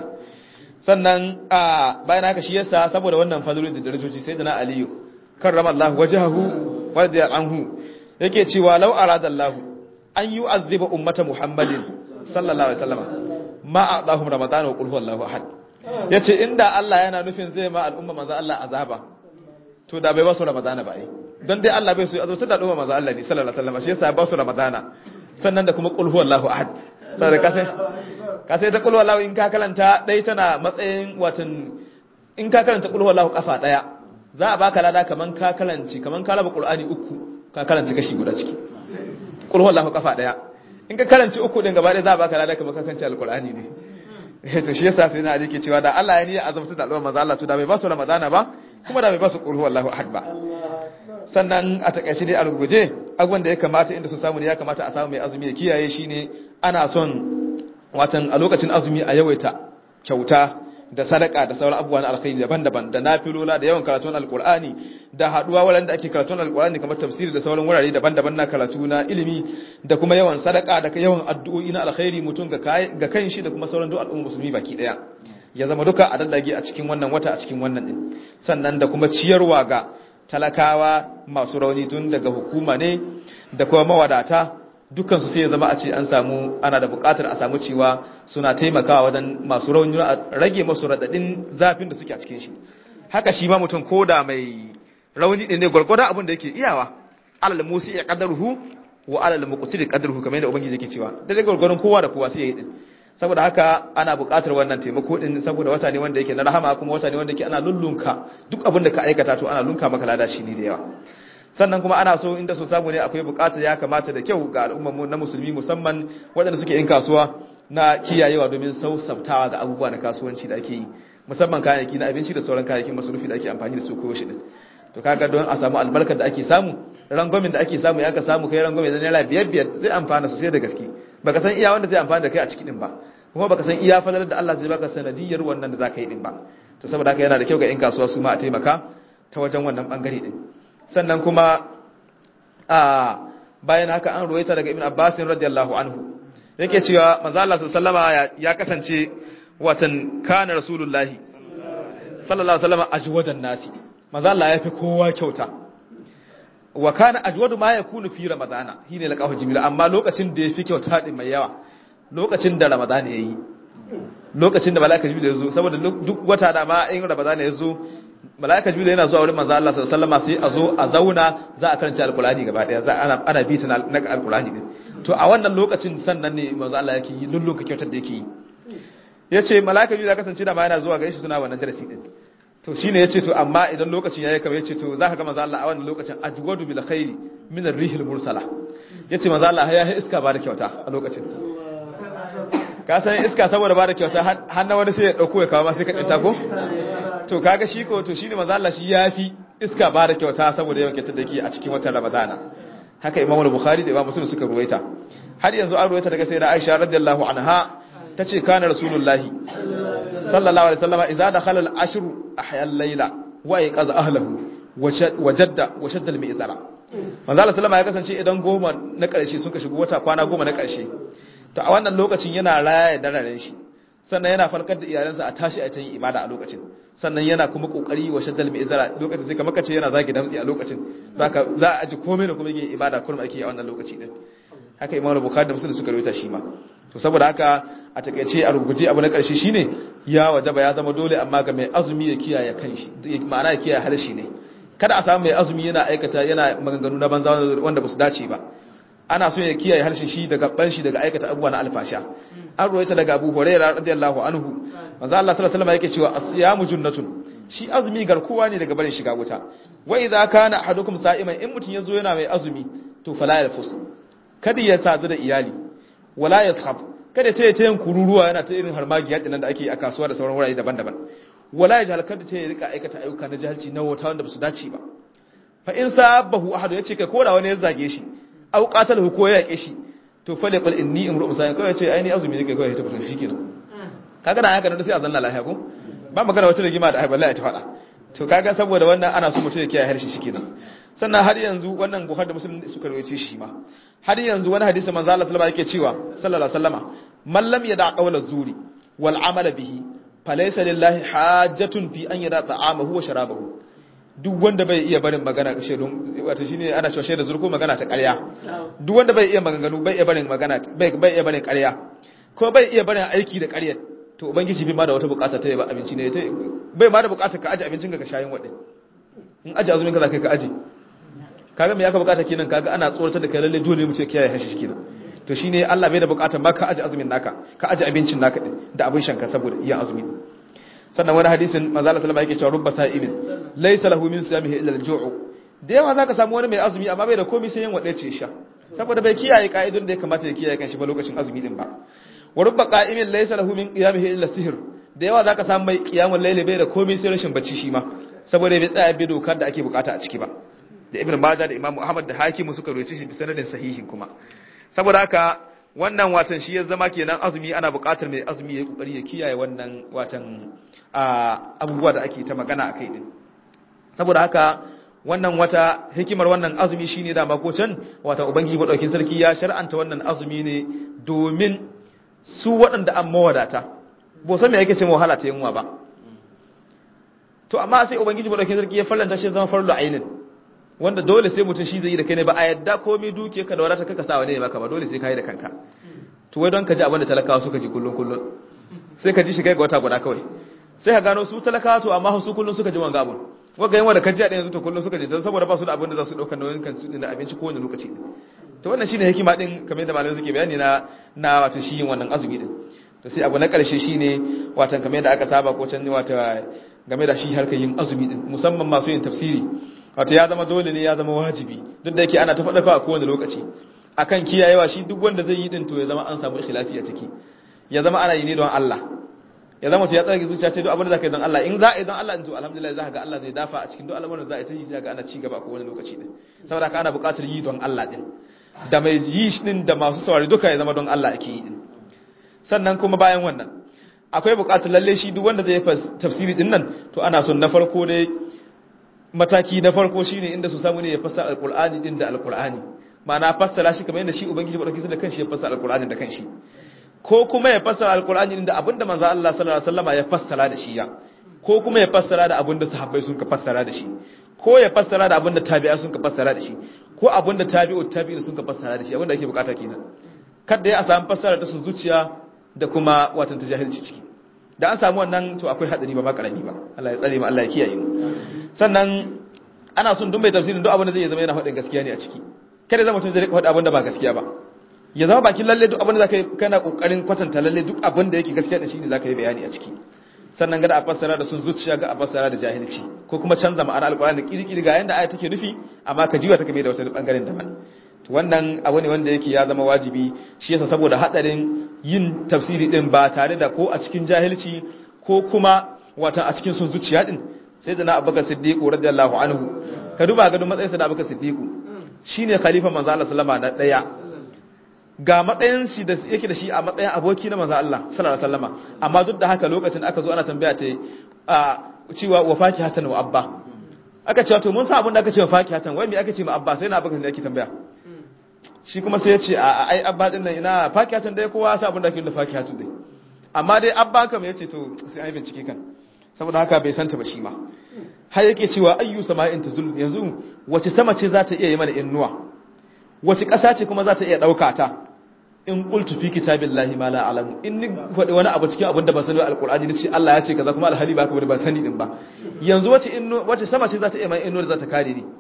sannan a bayan haka shi yasa saboda wannan fadlul da darajoji sai da na aliyu karrama Allah wajhahu wa radiya anhu yake cewa law arada Allah an yu'azziba ummata Muhammadin sallallahu alaihi wasallam ma a'dahum ramadan wa qul huwallahu ahad yace inda Allah yana nufin zai ma al'umma manzo Allah azaba to da bai basu ramadana ba ai don dai Allah bai so ya azabta da al'umma manzo Allah ne sallallahu alaihi wasallam shi yasa ba su ramadana sannan da kuma qul huwallahu ahad saboda kasai ka sai ta kulwa lahu in ka kalanta dai tana matsayin watan in ka kalanta kulwa lahu kafa daya za a baka lada kaman ka kalanci kaman ka raba qur'ani uku ka kalanci kashi guda ciki kulwa lahu kafa daya in ka kalanci uku din gaba daya za a baka lada kaman ka kalanci alqur'ani ne eh to shi yasa sai na ali ke cewa da Allah ya ni azumta da al'umma manzo Allah to da bai ba su ramadana ba kuma da bai ba su kulwa lahu ahad ba sannan a takaice dai a ruguje abubuwan da ya kamata inda su samu ne ya kamata a samu mai azumi ya kiyaye shine ana son watan a lokacin azumi a yawaita kyauta da sadaka da sauran abubuwa na alkhairi daban-daban da nafilola da yawan karatun alkur'ani da haduwa wurin da ake karatun alkur'ani kamar tafsiri da sauran wurare daban-daban na karatu na ilimi da kuma yawan sadaka da yawan addu'o'i na alkhairi mutum ga ga kan shi da kuma sauran duk al'umma musulmi baki daya ya zama duka a daddage a cikin wannan wata a cikin wannan din sannan da kuma ciyarwa ga talakawa masu rauni tun daga hukuma ne da kuma mawadata dukansu sai ya zama a ce an samu ana da bukatar a samu cewa suna taimakawa wajen masu rauni a rage masu radadin zafin da suke a cikin shi haka shi ma mutum ko da mai rauni din ne gwargwadon abin da yake iyawa alal musi ya qadaruhu wa alal muqtir qadaruhu kamar yadda ubangiji yake cewa da dai gwargwadon kowa da kowa sai ya yi din saboda haka ana bukatar wannan taimako din saboda wata ne wanda yake na rahama kuma wata ne wanda yake ana lullunka duk abin da ka aikata to ana lunka maka lada shi ne da yawa sannan kuma ana so inda so samu ne akwai bukatar ya kamata da kyau ga al'ummar na musulmi musamman waɗanda suke yin kasuwa na kiyayewa domin sausabtawa ga abubuwa na kasuwanci da ake yi musamman kayayyaki na abinci da sauran kayayyakin masarufi da ake amfani da su ko shi din to kaga don a samu albarkar da ake samu rangwamin da ake samu ya ka samu kai rangwame da naira biyar biyar zai amfana sosai da gaske baka san iya wanda zai amfana da kai a ciki din ba kuma baka san iya fadalar da Allah zai baka sanadiyar wannan da zaka yi din ba to saboda haka yana da kyau ga in kasuwa su ma a taimaka ta wajen wannan bangare din sannan kuma a bayan haka an ruwaita daga ibn Abbas radiyallahu anhu yake cewa manzo Allah sallallahu ya kasance watan kana rasulullahi sallallahu alaihi wasallam ajwadan nasi manzo Allah ya fi kowa kyauta wa kana ajwadu ma yakunu fi ramadana shine laqahu jibril amma lokacin da yafi kyauta din mai yawa lokacin da ramadana yayi lokacin da malaka jibril ya zo saboda duk wata da ma in ramadana ya zo malaka jibril yana zuwa wurin manzo Allah sallallahu alaihi wasallam sai a zo a zauna za a karanta alqur'ani gaba daya za ana ana bita na alqur'ani din to a wannan lokacin sannan ne manzo Allah yake yi lullunka kyautar da yake yi yace mala'ika biyu da kasance da ma yana zuwa gare shi suna wannan darasi din to shine yace to amma idan lokacin yayi kamar yace to zaka ga manzo Allah a wannan lokacin ajwadu bil khairi min ar-rihil mursala yace manzo Allah ya yi iska ba da kyauta a lokacin ka san iska saboda ba da kyauta har na wani sai ya dauko ya kawo ma sai ka tsinta ko to kaga shi ko to shine manzo Allah shi yafi iska ba da kyauta saboda yawan kyautar da yake a cikin watan Ramadana haka Imam Bukhari da Imam Muslim suka ruwaita har yanzu an ruwaita daga sayyida Aisha radiyallahu anha tace kana rasulullahi sallallahu alaihi wasallam idza dakhala al-ashru ahya al-layla wa yaqaza ahlihi wajadda wa shadda al-mi'zara manzo Allah sallama ya kasance idan goma na karshe suka shigo wata kwana goma na karshe to a wannan lokacin yana raya dararen shi sannan yana farkar da iyalansa a tashi a yin ibada a lokacin sannan yana kuma kokari wa shaddal bi izara lokacin sai kamar kace yana zagi damtsi a lokacin zaka za a ji komai da kuma yin ibada kullum ake a wannan lokaci din haka imamu bukhari da muslim suka rawaita shi ma to saboda haka a takeice a rubuce abu na karshe shine ya wajaba ya zama dole amma ga mai azumi ya kiyaye kanshi ma'ana ya kiyaye harshe ne kada a samu mai azumi yana aikata yana maganganu na banza wanda ba su dace ba ana so ya kiyaye harshen shi daga ban shi daga aikata abubuwa na alfasha an ruwaita daga Abu Hurairah radiyallahu anhu manzo Allah sallallahu alaihi wasallam yake cewa as-siyamu junnatun shi azumi garkuwa ne daga barin shiga wuta wa idza kana ahadukum sa'iman in mutun yazo yana mai azumi to fala yafus kada ya sadu da iyali wala yashab kada ta yi ta yin kururuwa yana ta irin harmagiya dinan da ake a kasuwa da sauran wurare daban-daban wala ya jahal kada ta yi rika aikata ayyuka na jahilci na wata wanda ba su dace ba fa in sabahu ahadu yace kai koda wani ya zage shi au qatalahu ko ya yake shi to fa laqul inni imru sa'in kai yace ai ni azumi ne kai kai ta fito shikenan kaga da haka da sai a zanna lafiya ko ba magana wata rigima da ai wallahi ta fada to kaga saboda wannan ana so mutum ya kiyaye harshe shikenan sannan har yanzu wannan bukhari da muslim suka rawaye shi ma har yanzu wani hadisi manzo Allah sallallahu alaihi wasallam yake cewa sallallahu alaihi wasallama man lam yada qawla zuri wal amala bihi falaysa lillahi hajjatun fi an yada ta'amahu wa sharabahu duk wanda bai iya barin magana shaidun wato shine ana cewa shaidar zurko magana ta ƙarya duk wanda bai iya maganganu bai iya barin magana bai bai iya barin ƙarya ko bai iya barin aiki da ƙarya to ubangiji bai ma da wata bukata ta yaba abinci ne bai ma da bukata ka aje abincin ka ka shayin wade in aje azumin ka za kai ka aje kaga me yaka bukata kenan kaga ana tsoratar da kai lalle dole mu ce kiyaye hashi kenan to shine Allah bai da bukata ma ka aje azumin naka ka aje abincin naka din da abin shanka saboda iya azumi sannan wani hadisin manzo Allah sallallahu alaihi wasallam yake cewa rubba sa'imin laysa lahu min siyamihi illa al-ju'u da yawa zaka samu wani mai azumi amma bai da komai sai yin wade ce sha saboda bai kiyaye ka'idun da ya kamata ya kiyaye kanshi ba lokacin azumi din ba wa rubba qa'imin laysa lahu min qiyamihi illa sihr da yawa zaka samu mai qiyamul layli bai da komai sai rashin bacci shi ma saboda bai tsaya bi dokar da ake bukata a ciki ba da ibn majah da imamu ahmad da hakimu suka roce shi bi sanadin sahihin kuma saboda haka wannan watan shi ya zama kenan azumi ana buƙatar mai azumi ya kokari ya kiyaye wannan watan abubuwa da ake ta magana akai din saboda haka wannan wata hikimar wannan azumi shine da mako can wata ubangiji madaukin sarki ya shar'anta wannan azumi ne domin su waɗanda an mawadata bo san me yake ce wahala ta yunwa ba to amma sai ubangiji madaukin sarki ya farlanta shi zama farlu ainin wanda dole sai mutum shi zai yi da kai ne ba a yadda komai duke ka da wadata kaka sa wani ne maka ba dole sai ka yi da kanka to wai don ka ji abin da talakawa suka ji kullun kullun sai ka ji shi kai ga wata guda kawai sai ka gano su talakawa to amma su kullun suka ji wanga abun wanga yawa da ka ji a yanzu to kullun suka ji don saboda ba su da abin da za su ɗaukar nauyin kan su da abinci kowane lokaci to wannan shine hikima din kamar yadda malamai suke bayani na na wato shi yin wannan azumi din to sai abu na ƙarshe shine watan kamar yadda aka saba ko can wata game da shi harkar yin azumi din musamman masu yin tafsiri wato ya zama dole ne ya zama wajibi duk da yake ana ta faɗa a kowane lokaci akan kiyayewa shi duk wanda zai yi din to ya zama an samu ikhlasi a ciki ya zama ana yi ne don Allah ya zama to ya tsage zuciya ce duk abin da zaka yi don Allah in za a yi don Allah to alhamdulillah za ka ga Allah zai dafa a cikin duk al'amuran da za a yi ta yi za ga ana ci gaba a kowane lokaci din saboda haka ana buƙatar yi don Allah din da mai yi din da masu saurari duka ya zama don Allah ake yi din sannan kuma bayan wannan akwai buƙatar lalle shi duk wanda zai tafsiri din nan to ana son na farko dai mataki na farko shine inda su samu ne ya fassara alqur'ani din da alqur'ani ma'ana fassara shi kamar yadda shi ubangiji madauki da kanshi ya fassara alqur'ani da kanshi ko kuma ya fassara alqur'ani din da abinda manzo Allah sallallahu alaihi wasallama ya fassara da shi ya ko kuma ya fassara da abinda sahabbai sun ka fassara da shi ko ya fassara da abinda tabi'a sun ka fassara da shi ko abinda tabi'ut tabi'in sun ka fassara da shi abinda ake bukata kenan kada ya samu fassara da su zuciya da kuma watan tajahilci ciki da an samu wannan to akwai hadari ba ma karami ba Allah ya tsare mu Allah ya kiyaye mu sannan ana son duk mai tafsirin duk abin da zai zama yana faɗin gaskiya ne a ciki kada zama mutum zai rika faɗa abin da ba gaskiya ba ya zama bakin lalle duk abin da zaka yi kana kokarin kwatanta lalle duk abin da yake gaskiya da shi ne zaka yi bayani a ciki sannan ga da a fassara da sun zuciya ga a fassara da jahilci ko kuma canza ma'ana alqur'ani da kirkiri ga yanda aya take nufi amma ka jiwa ta kame da wata bangaren daban to wannan abu ne wanda yake ya zama wajibi shi yasa saboda hadarin yin tafsiri din ba tare da ko a cikin jahilci ko kuma wata a cikin sun zuciya din sai da na abubakar siddiqu radiyallahu anhu ka duba ga matsayinsa da abubakar siddiqu shine khalifa manzo Allah sallama na daya ga matsayin shi da yake da shi a matsayin aboki na manzo Allah sallallahu alaihi wasallama amma duk da haka lokacin aka zo ana tambaya ta a cewa wa fakihatan wa abba aka ce to mun sa abin da aka ce wa fakihatan wai me aka ce ma abba sai na abubakar ne ake tambaya shi kuma sai ya ce a ai abba din nan ina fakihatan dai kowa sa abin da ake da fakihatan dai amma dai abba kam ya ce to sai ai bincike kan saboda haka bai santa ba shi ma har yake cewa ayyu sama'in tazul yanzu wace sama ce za ta iya yi mana innuwa wace ƙasa ce kuma za ta iya ɗauka ta in qultu fi kitabillahi ma la a'lamu in ni faɗi wani abu cikin abin da ba sani ba alqur'ani ni ce Allah ya ce kaza kuma alhali ba ka bari ba sani din ba yanzu wace innu wace sama ce za ta iya mai innuwa da za ta kare ni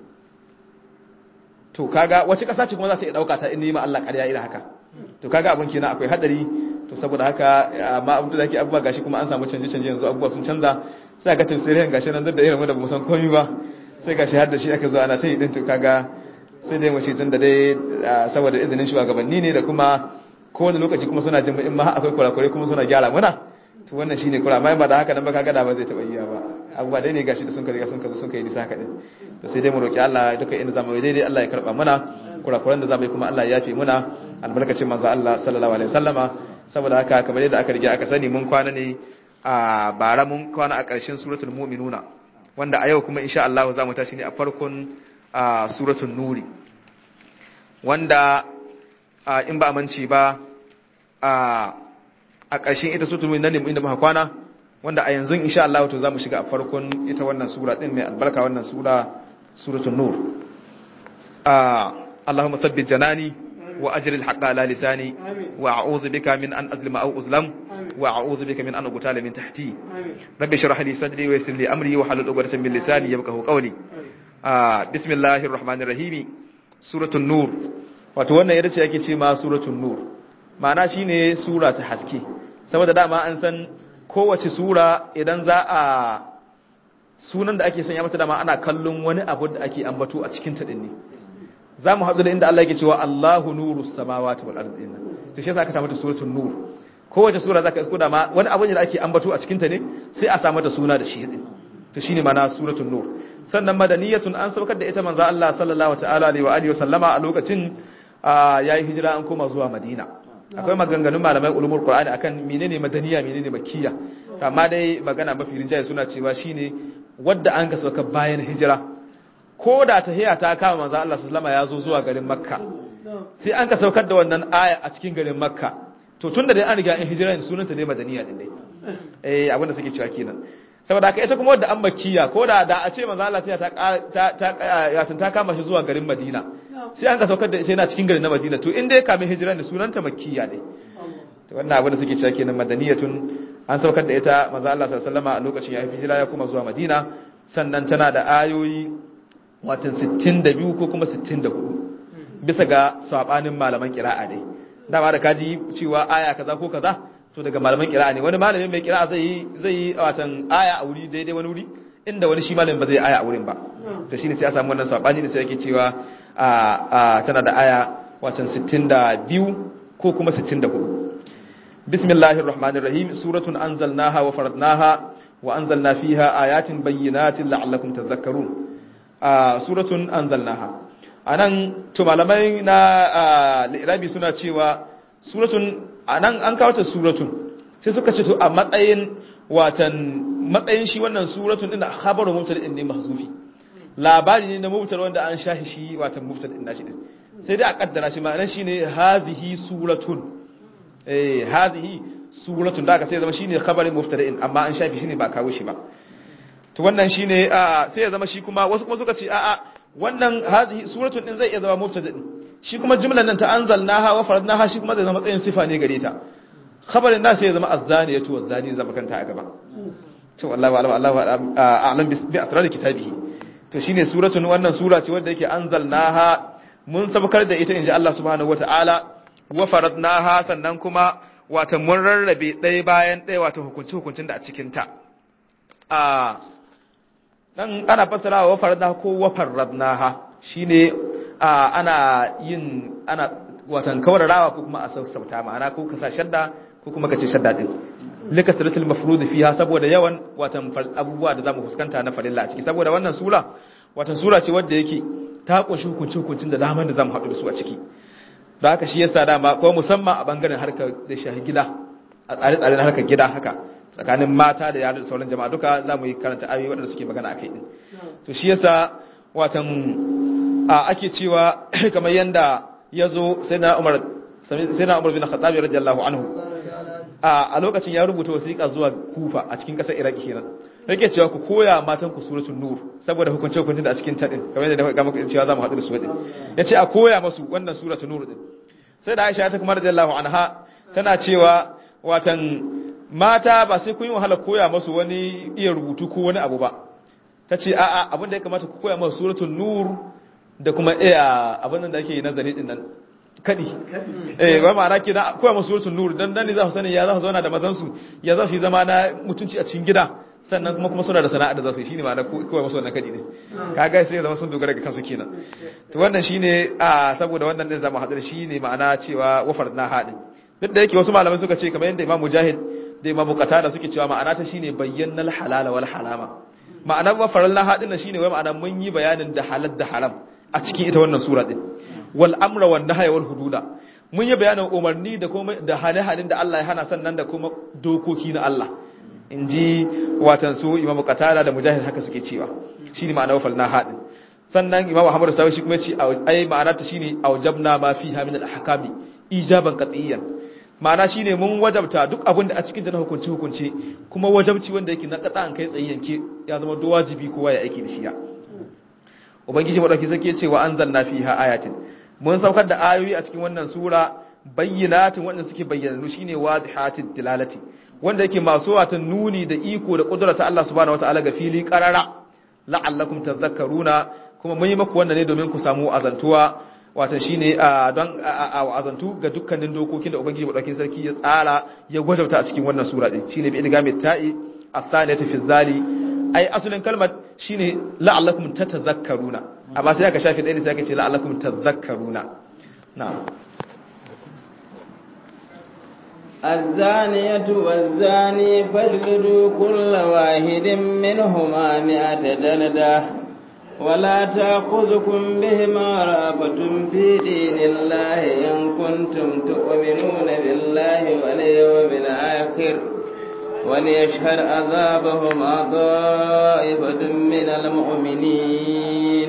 to kaga wace ƙasa ce kuma za ta iya ɗauka ta in ni ma Allah ƙarya ina haka to kaga abin kenan akwai hadari to saboda haka amma abu da ke abubuwa gashi kuma an samu canje-canje yanzu abubuwa sun canza sai ga tafsirin gashi nan duk da irin wanda ba mu san komai ba sai gashi har da shi aka zo ana ta yi din to kaga sai dai mace tun da dai saboda izinin shugabanni ne da kuma kowane lokaci kuma suna jin in ma akwai kurakurai kuma suna gyara muna to wannan shine kura amma ba da haka nan ba kaga da ba zai taba yi ba abubuwa dai ne gashi da sun ka riga sun ka zo sun kai nisa haka din to sai dai mu roki Allah duka inda zamu yi daidai Allah ya karba mana kurakuran da zamu yi kuma Allah ya yafe muna albarkacin manzo Allah sallallahu alaihi wasallama saboda haka kamar yadda aka rige aka sani mun kwana ne a bara mun kwana a ƙarshen suratul mu'minuna wanda a yau kuma insha Allah za mu tashi ne a farkon suratul nuri wanda in ba manci ba a ƙarshen ita suratul mu'minuna ne inda muka kwana wanda a yanzu insha Allah to za mu shiga a farkon ita wannan sura din mai albarka wannan sura suratul nur Allahumma thabbit janani وأجر الحق على لساني وأعوذ بك من أن أظلم أو أظلم وأعوذ بك من أن أقتال من تحتي رب اشرح لي صدري ويسر لي أمري وحلل عقدة من لساني يفقهوا قولي آه بسم الله الرحمن الرحيم سورة النور wato wannan ita ce yake ce ma suratul nur ma'ana shine sura ta haske saboda dama an san kowace sura idan za a sunan da ake sanya mata dama ana kallon wani abu da ake ambato a cikin ta din ne za mu haɗu da inda Allah yake cewa Allahu nuru samawati wal ardi inna to shi yasa aka samu ta suratul nur kowace sura zaka isko da ma wani abu ne da ake ambato a cikin ta ne sai a samu ta suna da shi din to shine mana suratul nur sannan madaniyatun an saukar da ita manzo Allah sallallahu ta'ala alaihi wa alihi wa sallama a lokacin yayi hijira an koma zuwa Madina akwai maganganun malamai ulumul qur'ani akan menene madaniya menene makkiya amma dai magana mafi rinjaye suna cewa shine wadda an ga sauka bayan hijira ko da tahiya ta kama manzo Allah sallama ya zo zuwa garin Makka sai an ka saukar da wannan aya a cikin garin Makka to tunda dai an riga in hijira ne sunanta ne madaniya din dai eh abin da suke cewa kenan saboda haka ita kuma wadda an makkiya ko da da a ce manzo Allah ta ta ta ta kama shi zuwa garin Madina sai an ka saukar da ita yana cikin garin na Madina to in dai kamin hijira ne sunanta makkiya ne to wannan abin da suke cewa kenan madaniyatun an saukar da ita manzo Allah sallallahu alaihi wasallam a lokacin ya hijira ya kuma zuwa Madina sannan tana da ayoyi watan 62 ko kuma 64 bisa ga sabanin malaman kira'a dai dama da kaji cewa aya kaza ko kaza to daga malaman kira'a ne wani malamin mai kira'a zai zai yi watan aya a wuri daidai wani wuri inda wani shi malamin ba zai aya a wurin ba to shine sai ya samu wannan sabani da sai yake cewa a a tana da aya watan 62 ko kuma 64 bismillahir rahmanir rahim suratun anzalnaha wa faradnaha wa anzalna fiha ayatin bayyinatin la'allakum tadhakkarun suratun anzalnaha anan to malamai na lirabi suna cewa suratun anan an kawo ta suratun sai suka ce to a matsayin watan matsayin shi wannan suratun din khabaru mubtada din ne mahzufi labari ne na mubtada wanda an shahi shi watan mubtada din nashi din sai dai a kaddara shi ma'anar shine hazihi suratun eh hazihi suratun da aka sai zama shine khabarin mubtada din amma an shafi shine ba kawo shi ba to wannan shine sai ya zama shi kuma wasu kuma suka ce a'a wannan hadhihi suratun din zai iya zama mubtada din shi kuma jumlan nan ta anzalnaha wa faradnaha shi kuma zai zama tsayin sifa ne gare ta khabarin da sai ya zama azzaniyatu wazzani zama kanta a gaba to wallahi wa'ala Allahu a'lam bi asrar kitabihi to shine suratun wannan sura ce wanda yake anzalnaha mun sabakar da ita inji Allah subhanahu wata'ala wa faradnaha sannan kuma wata mun rarrabe ɗaya bayan ɗaya wata hukunci hukuncin da a cikin ta a dan ana fassara wa faradnaha ko wa faradnaha shine ana yin ana watan kawararawa ko kuma a sassauta ma'ana ko ka sa shadda ko kuma ka ce shadda din lika siratul mafrud fiha saboda yawan watan abubuwa da zamu fuskanta na farilla a ciki saboda wannan sura watan sura ce wadda yake ta kunshi hukunci hukuncin da daman da zamu haɗu da su a ciki da haka shi yasa dama ko musamman a bangaren harkar da shahi gida a tsare-tsare na harkar gida haka tsakanin mata da yara da sauran jama'a duka zamu yi karanta ayoyi waɗanda suke magana akai din to shi yasa watan a ake cewa kamar yanda yazo sai na Umar sai na Umar bin Khattab radiyallahu anhu a lokacin ya rubuta wasiƙa zuwa Kufa a cikin ƙasar Iraki kenan yake cewa ku koya matan ku suratul nur saboda hukunce hukuncin da a cikin ta din kamar yadda ga muku cewa zamu haɗu da su din yace a koya masu wannan suratul nur din sai da Aisha ta kuma radiyallahu anha tana cewa watan mata ba sai kun yi wahala koya masu wani iya rubutu ko wani abu ba tace a'a abin da ya kamata ku koya masu suratul nur da kuma iya abin da ake nazari din nan kadi eh ba ma'ana ke da koya masu suratul nur dan dan ne za su sani ya za su zauna da mazan su ya za su yi zama na mutunci a cikin gida sannan kuma kuma suna da sana'a da za su yi shine ma'ana koya masu wannan kadi ne kaga sai zama sun dogara ga kansu kenan to wannan shine a saboda wannan din zamu hadar shine ma'ana cewa wafar na hadin duk da yake wasu malamai suka ce kamar yadda Imam Mujahid da Imam Qatada suke cewa ma'ana ta shine bayyanal halala wal harama ma'anar wafar na hadin shine wai ma'ana mun yi bayanin da halal da haram a cikin ita wannan sura din wal amra wan nahya wal hududa mun yi bayanin umarni da kuma da hane-hanen da Allah ya hana sannan da kuma dokoki na Allah inji watan su Imam Qatada da Mujahid haka suke cewa shine ma'anar wafal na hadin sannan Imam Ahmad Sawi shi kuma ce ai ma'ana ta shine aujabna ma fiha min al ahkami ijaban qat'iyyan ma'ana shine mun wajabta duk abin da a cikin na hukunci hukunci kuma wajabci wanda yake na kasa an kai tsayi yanke ya zama do wajibi kowa ya aiki da shi ya ubangiji madauki zake ce wa anzalna fiha ayatin mun saukar da ayoyi a cikin wannan sura bayyinatin wanda suke bayyana shine wadihatit dilalati wanda yake masu wata nuni da iko da kudura ta Allah subhanahu wataala ga fili qarara la'allakum tadhakkaruna kuma mun yi maku wannan ne domin ku samu azantuwa wato shine don azantu ga dukkanin dokokin da ubangiji madaukakin sarki ya tsara ya gwajauta a cikin wannan sura din shine bi idgami ta'i as-saniyati fi zali ai asalin kalmar shine la'allakum tatazakkaruna amma sai aka shafi ɗaya ne sai aka ce la'allakum tazakkaruna na'am الزانية والزاني فاجلدوا كل واحد منهما مئة جلدة ولا تأخذكم بهما رأفة في دين الله إن كنتم تؤمنون بالله واليوم الآخر وليشهد عذابهما طائفة من المؤمنين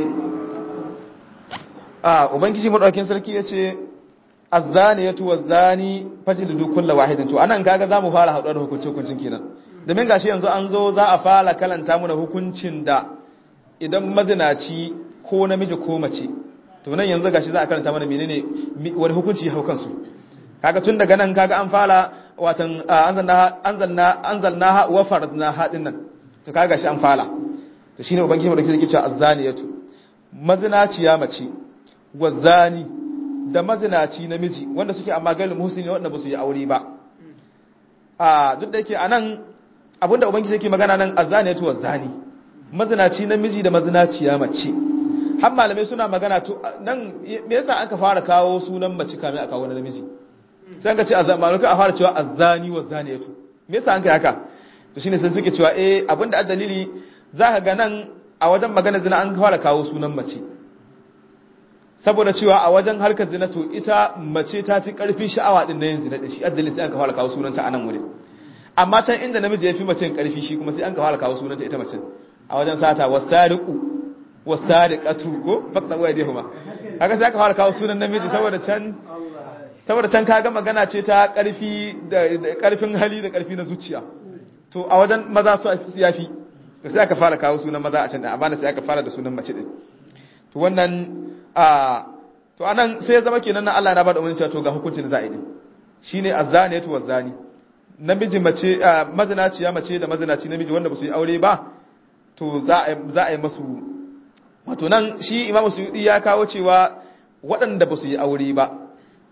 آه وبنجي مدوكين سركي yace azzaniyatu wazzani fajlidu kullu wahidin to anan kaga zamu fara haɗuwar hukunci hukuncin kenan domin gashi yanzu an zo za a fara kalanta mu da hukuncin da idan mazinaci ko namiji ko mace to nan yanzu gashi za a karanta mana menene wani hukunci hau kansu kaga tun daga nan kaga an fara watan anzalna anzalna anzalna wa faradna hadin nan to kaga gashi an fara to shine ubangiji mu da yake cewa azzaniyatu mazinaciya mace wazani da mazinaci namiji wanda suke amma galil muhsini wanda ba su yi aure ba a duk da yake anan abinda ubangiji yake magana nan azzaniyatu wazani mazinaci namiji da mazinaciya mace har malamai suna magana to nan me yasa aka fara kawo sunan mace kamin a kawo namiji sai an ka ce azzani a fara cewa azzani wa zaniyatu me yasa an kai haka to shine sai suke cewa eh abinda dalili zaka ga nan a wajen magana zina an fara kawo sunan mace saboda cewa a wajen harkar zina to ita mace ta fi karfin sha'awa din na yin zina da shi addalin sai an ka fara kawo sunanta a nan wurin amma can inda namiji ya fi mace karfi shi kuma sai an ka fara kawo sunanta ita mace a wajen sata wasariqu wasariqatu ko bakta wa yadihuma haka sai aka fara kawo sunan namiji saboda can saboda can kaga magana ce ta karfi da karfin hali da karfi na zuciya to a wajen maza su yafi to sai aka fara kawo sunan maza a can da amma sai aka fara da sunan mace din to wannan a to anan sai ya zama kenan nan Allah na bada umarni cewa to ga hukuncin da za a yi shine azzaniyatu wazani namiji mace mazinaciya mace da mazinaci namiji wanda ba su yi aure ba to za a yi masu wato nan shi imamu suyudi ya kawo cewa waɗanda ba su yi aure ba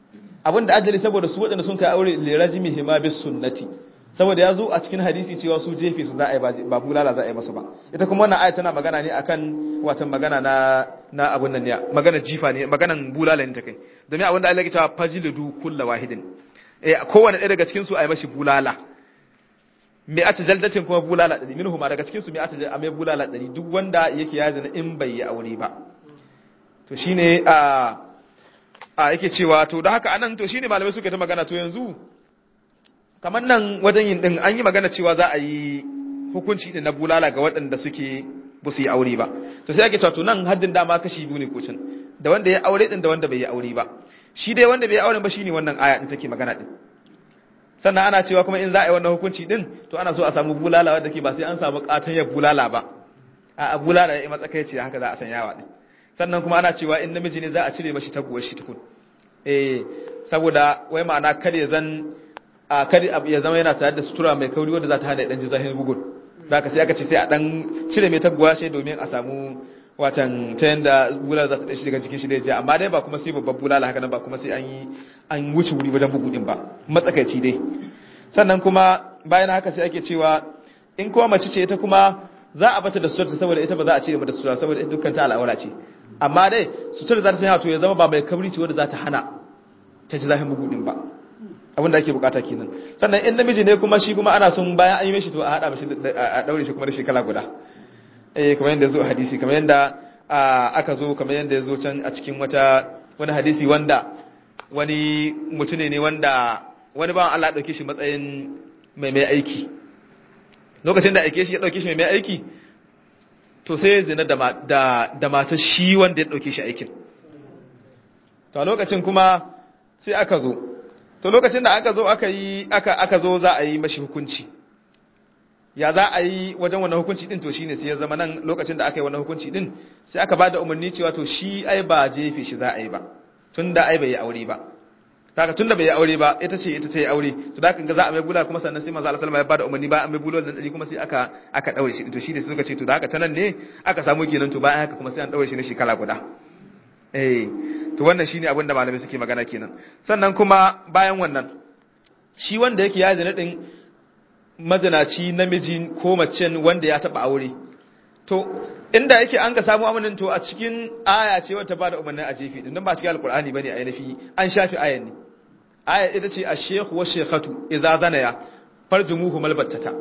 abinda ajali saboda su waɗanda sun kai aure lirajimi hima bis sunnati saboda ya zo a cikin hadisi cewa su jefe su za a yi ba bulala za a yi masu ba ita kuma wannan aya tana magana ne akan watan magana na na abun nan ne magana jifa ne maganan bulala ne ta kai domin abinda Allah ya cewa fajlidu kullu wahidin eh kowanne ɗaya daga cikin su a yi mashi bulala me ata jaldatin kuma bulala ɗari minhu ma daga cikin su me ata a mai bulala ɗari duk wanda yake ya zina in bai yi aure ba to shine a a yake cewa to da haka anan to shine malamai suka ta magana to yanzu kamar nan wajen yin din an yi magana cewa za a yi hukunci din na bulala ga waɗanda suke ba su yi aure ba to sai ake cewa to nan haddin dama kashi biyu ne kocin da wanda ya aure din da wanda bai yi aure ba shi dai wanda bai yi aure ba shine wannan aya din take magana din sannan ana cewa kuma in za a yi wannan hukunci din to ana so a samu bulala wadda ke ba sai an samu katanyar bulala ba a bulala ya yi matsakaici haka za a san yawa din sannan kuma ana cewa in namiji ne za a cire mashi taguwar shi tukun eh saboda wai ma'ana kada ya zan a kada ya zama yana tare da sutura mai kauri wanda za ta hana dan ji zahin bugun da ka sai aka ce sai a dan cire mai taguwa shi domin a samu watan ta yanda bulala za ta dashi daga jikin shi da ya amma dai ba kuma sai babban bulala haka nan ba kuma sai an yi an wuce wuri wajen bugu din ba matsakaici dai sannan kuma bayan haka sai ake cewa in kuma mace ce ita kuma za a bata da sutura saboda ita ba za a cire mata sutura saboda ita dukkan ta al'aura ce amma dai sutura za ta sanya to ya zama ba mai kabri ce wanda za ta hana ta ji zahin bugu din ba abin da ake bukata kenan sannan in namiji ne kuma shi kuma ana son bayan an yi mishi to a hada mishi a daure shi kuma da shekara guda eh kamar yadda zo a hadisi kamar yadda aka zo kamar yadda ya zo can a cikin wata wani hadisi wanda wani mutune ne wanda wani bawan Allah ya dauke shi matsayin mai mai aiki lokacin da aike shi ya dauke shi mai mai aiki to sai zina da da da matar shi wanda ya dauke shi aikin to a lokacin kuma sai aka zo to lokacin da aka zo aka yi aka aka zo za a yi mashi hukunci ya za a yi wajen wannan hukunci din to shine sai ya zama nan lokacin da aka yi wannan hukunci din sai aka bada umarni cewa to shi ai ba jefe shi za a yi ba tunda ai bai yi aure ba kaga tunda bai yi aure ba ita ce ita ta yi aure to da kan ga za a mai bulala kuma sannan sai manzo Allah sallallahu alaihi wasallam ya bada umarni ba a mai bulala nan dari kuma sai aka aka daure shi to shine suka ce to da haka ta nan ne aka samu kenan to bayan haka kuma sai an daure shi na shekara guda eh to wannan shine abin da malamai suke magana kenan sannan kuma bayan wannan shi wanda yake ya zina din mazinaci namiji ko macen wanda ya taba aure to inda yake an ga samu amanin to a cikin aya ce wata ba da umarnin a jefi din ba cikin alkur'ani bane a yanafi an shafi ayan ne aya ita ce ash-shaykh wa shaykhatu idza zanaya farjumuhu malbattata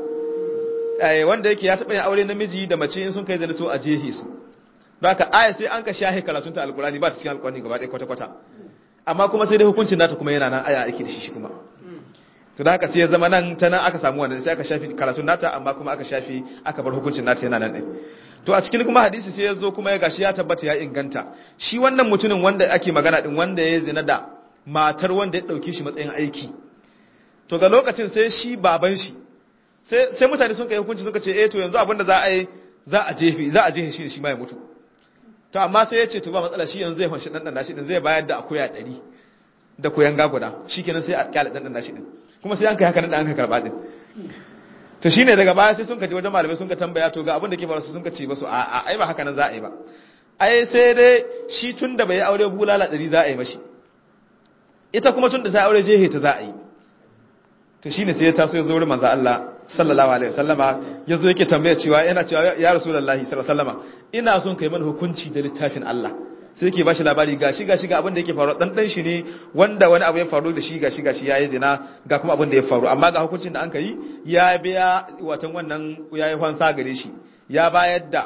eh wanda yake ya taba yin aure namiji da mace in sun kai zina to a jehi su baka aya sai an ka shahi karatun ta alkur'ani ba ta cikin alkur'ani gaba ɗaya kwata kwata amma kuma sai dai hukuncin nata kuma yana nan aya ake da shi shi kuma to da haka sai ya zama nan ta nan aka samu wannan sai aka shafi karatun nata amma kuma aka shafi aka bar hukuncin nata yana nan ɗin to a cikin kuma hadisi sai ya zo kuma ya gashi ya tabbata ya inganta shi wannan mutumin wanda ake magana din wanda ya zina da matar wanda ya dauke shi matsayin aiki to ga lokacin sai shi baban shi sai sai mutane sun kai hukunci suka ce eh to yanzu abinda za a yi za a jefe za a jefe shi shi ma ya mutu to amma sai ya ce to ba matsala shi yanzu zai fanshi dan dan shi din zai bayar da akuya 100 da koyan gaguda shikenan sai a kyale dan dan shi din kuma sai an kai haka nan an ka karba din to shine daga baya sai sun ka je wajen malamai sun ka tambaya to ga abin da ke faru sun ka ce ba su a ai ba haka nan za a yi ba ai sai dai shi tun da bai yi aure bulala ɗari za a yi mashi ita kuma tun da sai aure jehe ta za a yi to shine sai ya taso ya zo wurin manzo Allah sallallahu alaihi wasallama ya zo yake tambaya cewa yana cewa ya rasulullahi sallallahu alaihi wasallama ina son kai mana hukunci da littafin Allah sai yake bashi labari gashi gashi ga abin da yake faru dan dan shi ne wanda wani abu ya faru da shi gashi gashi yayi zina ga kuma abin da ya faru amma ga hukuncin da an kai ya biya watan wannan yayi fansa gare shi ya bayar da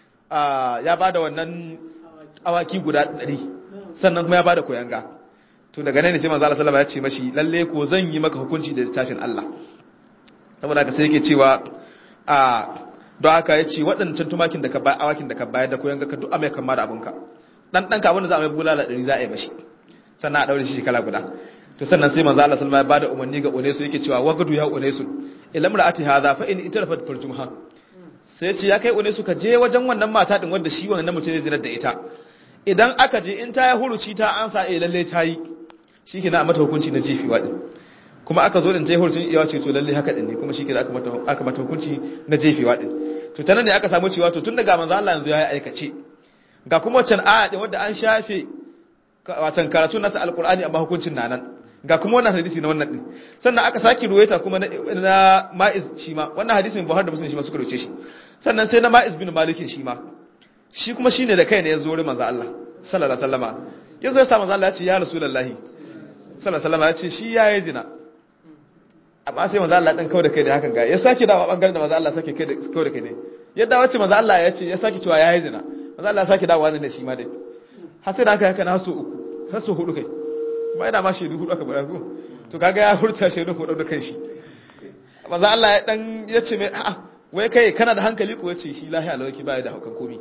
ya bada wannan awaki guda 100 sannan kuma ya bada koyanga to daga nan ne sai manzo Allah sallallahu alaihi wasallam ya ce mashi lalle ko zan yi maka hukunci da littafin Allah saboda haka sai yake cewa a don haka ya ce waɗancan tumakin da ka bayar awakin da ka bayar da koyanga ka duk amai kama da abunka dan danka abin da za a mai bulala ɗari za a yi mashi sannan a ɗaure shi shekara guda to sannan sai manzo Allah sallallahu alaihi wasallam ya bada umarni ga Unesu yake cewa wagadu ya Unesu ilam ra'ati hadha fa in itarafat farjumha sai ya ce ya kai Unesu ka je wajen wannan mata din wanda shi wannan mutum ne zinar da ita idan aka je in ta ya huruci ta ansa eh lalle ta yi shikenan a mata hukunci na jifiwa din kuma aka zo din ta yi hurucin iyawa ce to lalle haka din ne kuma shikenan aka mata aka mata hukunci na jifiwa din to tanan ne aka samu cewa to tun daga manzo Allah yanzu ya yi aikace ga kuma wancan aya din wanda an shafe watan karatu nasa alqur'ani amma hukuncin nan ga kuma wannan hadisi na wannan din sannan aka saki ruwaita kuma na ma'iz shi ma wannan hadisin Buhari da Muslim shi ma suka rubuce shi sannan sai na ma'iz bin Malik shi ma shi kuma shine da kai ne ya zo wurin manzo Allah sallallahu alaihi wasallama yazo ya sa manzo Allah ya ce ya rasulullahi sallallahu alaihi wasallama ya ce shi yayi zina amma sai manzo Allah dan kawai da kai da hakan ga ya saki dawo bangaren da manzo Allah sake kai da kawai da kai ne yadda wacce manzo Allah ya ce ya saki cewa yayi zina manzo Allah ya saki dawo wannan shi ma dai har sai da haka haka na so uku har so hudu kai ba ina ma shaidu hudu aka bara ko to kaga ya hurta shaidu hudu da kanshi manzo Allah ya dan ya ce mai a'a wai kai kana da hankali ko yace shi lahiya lawaki ba ya da haukan komi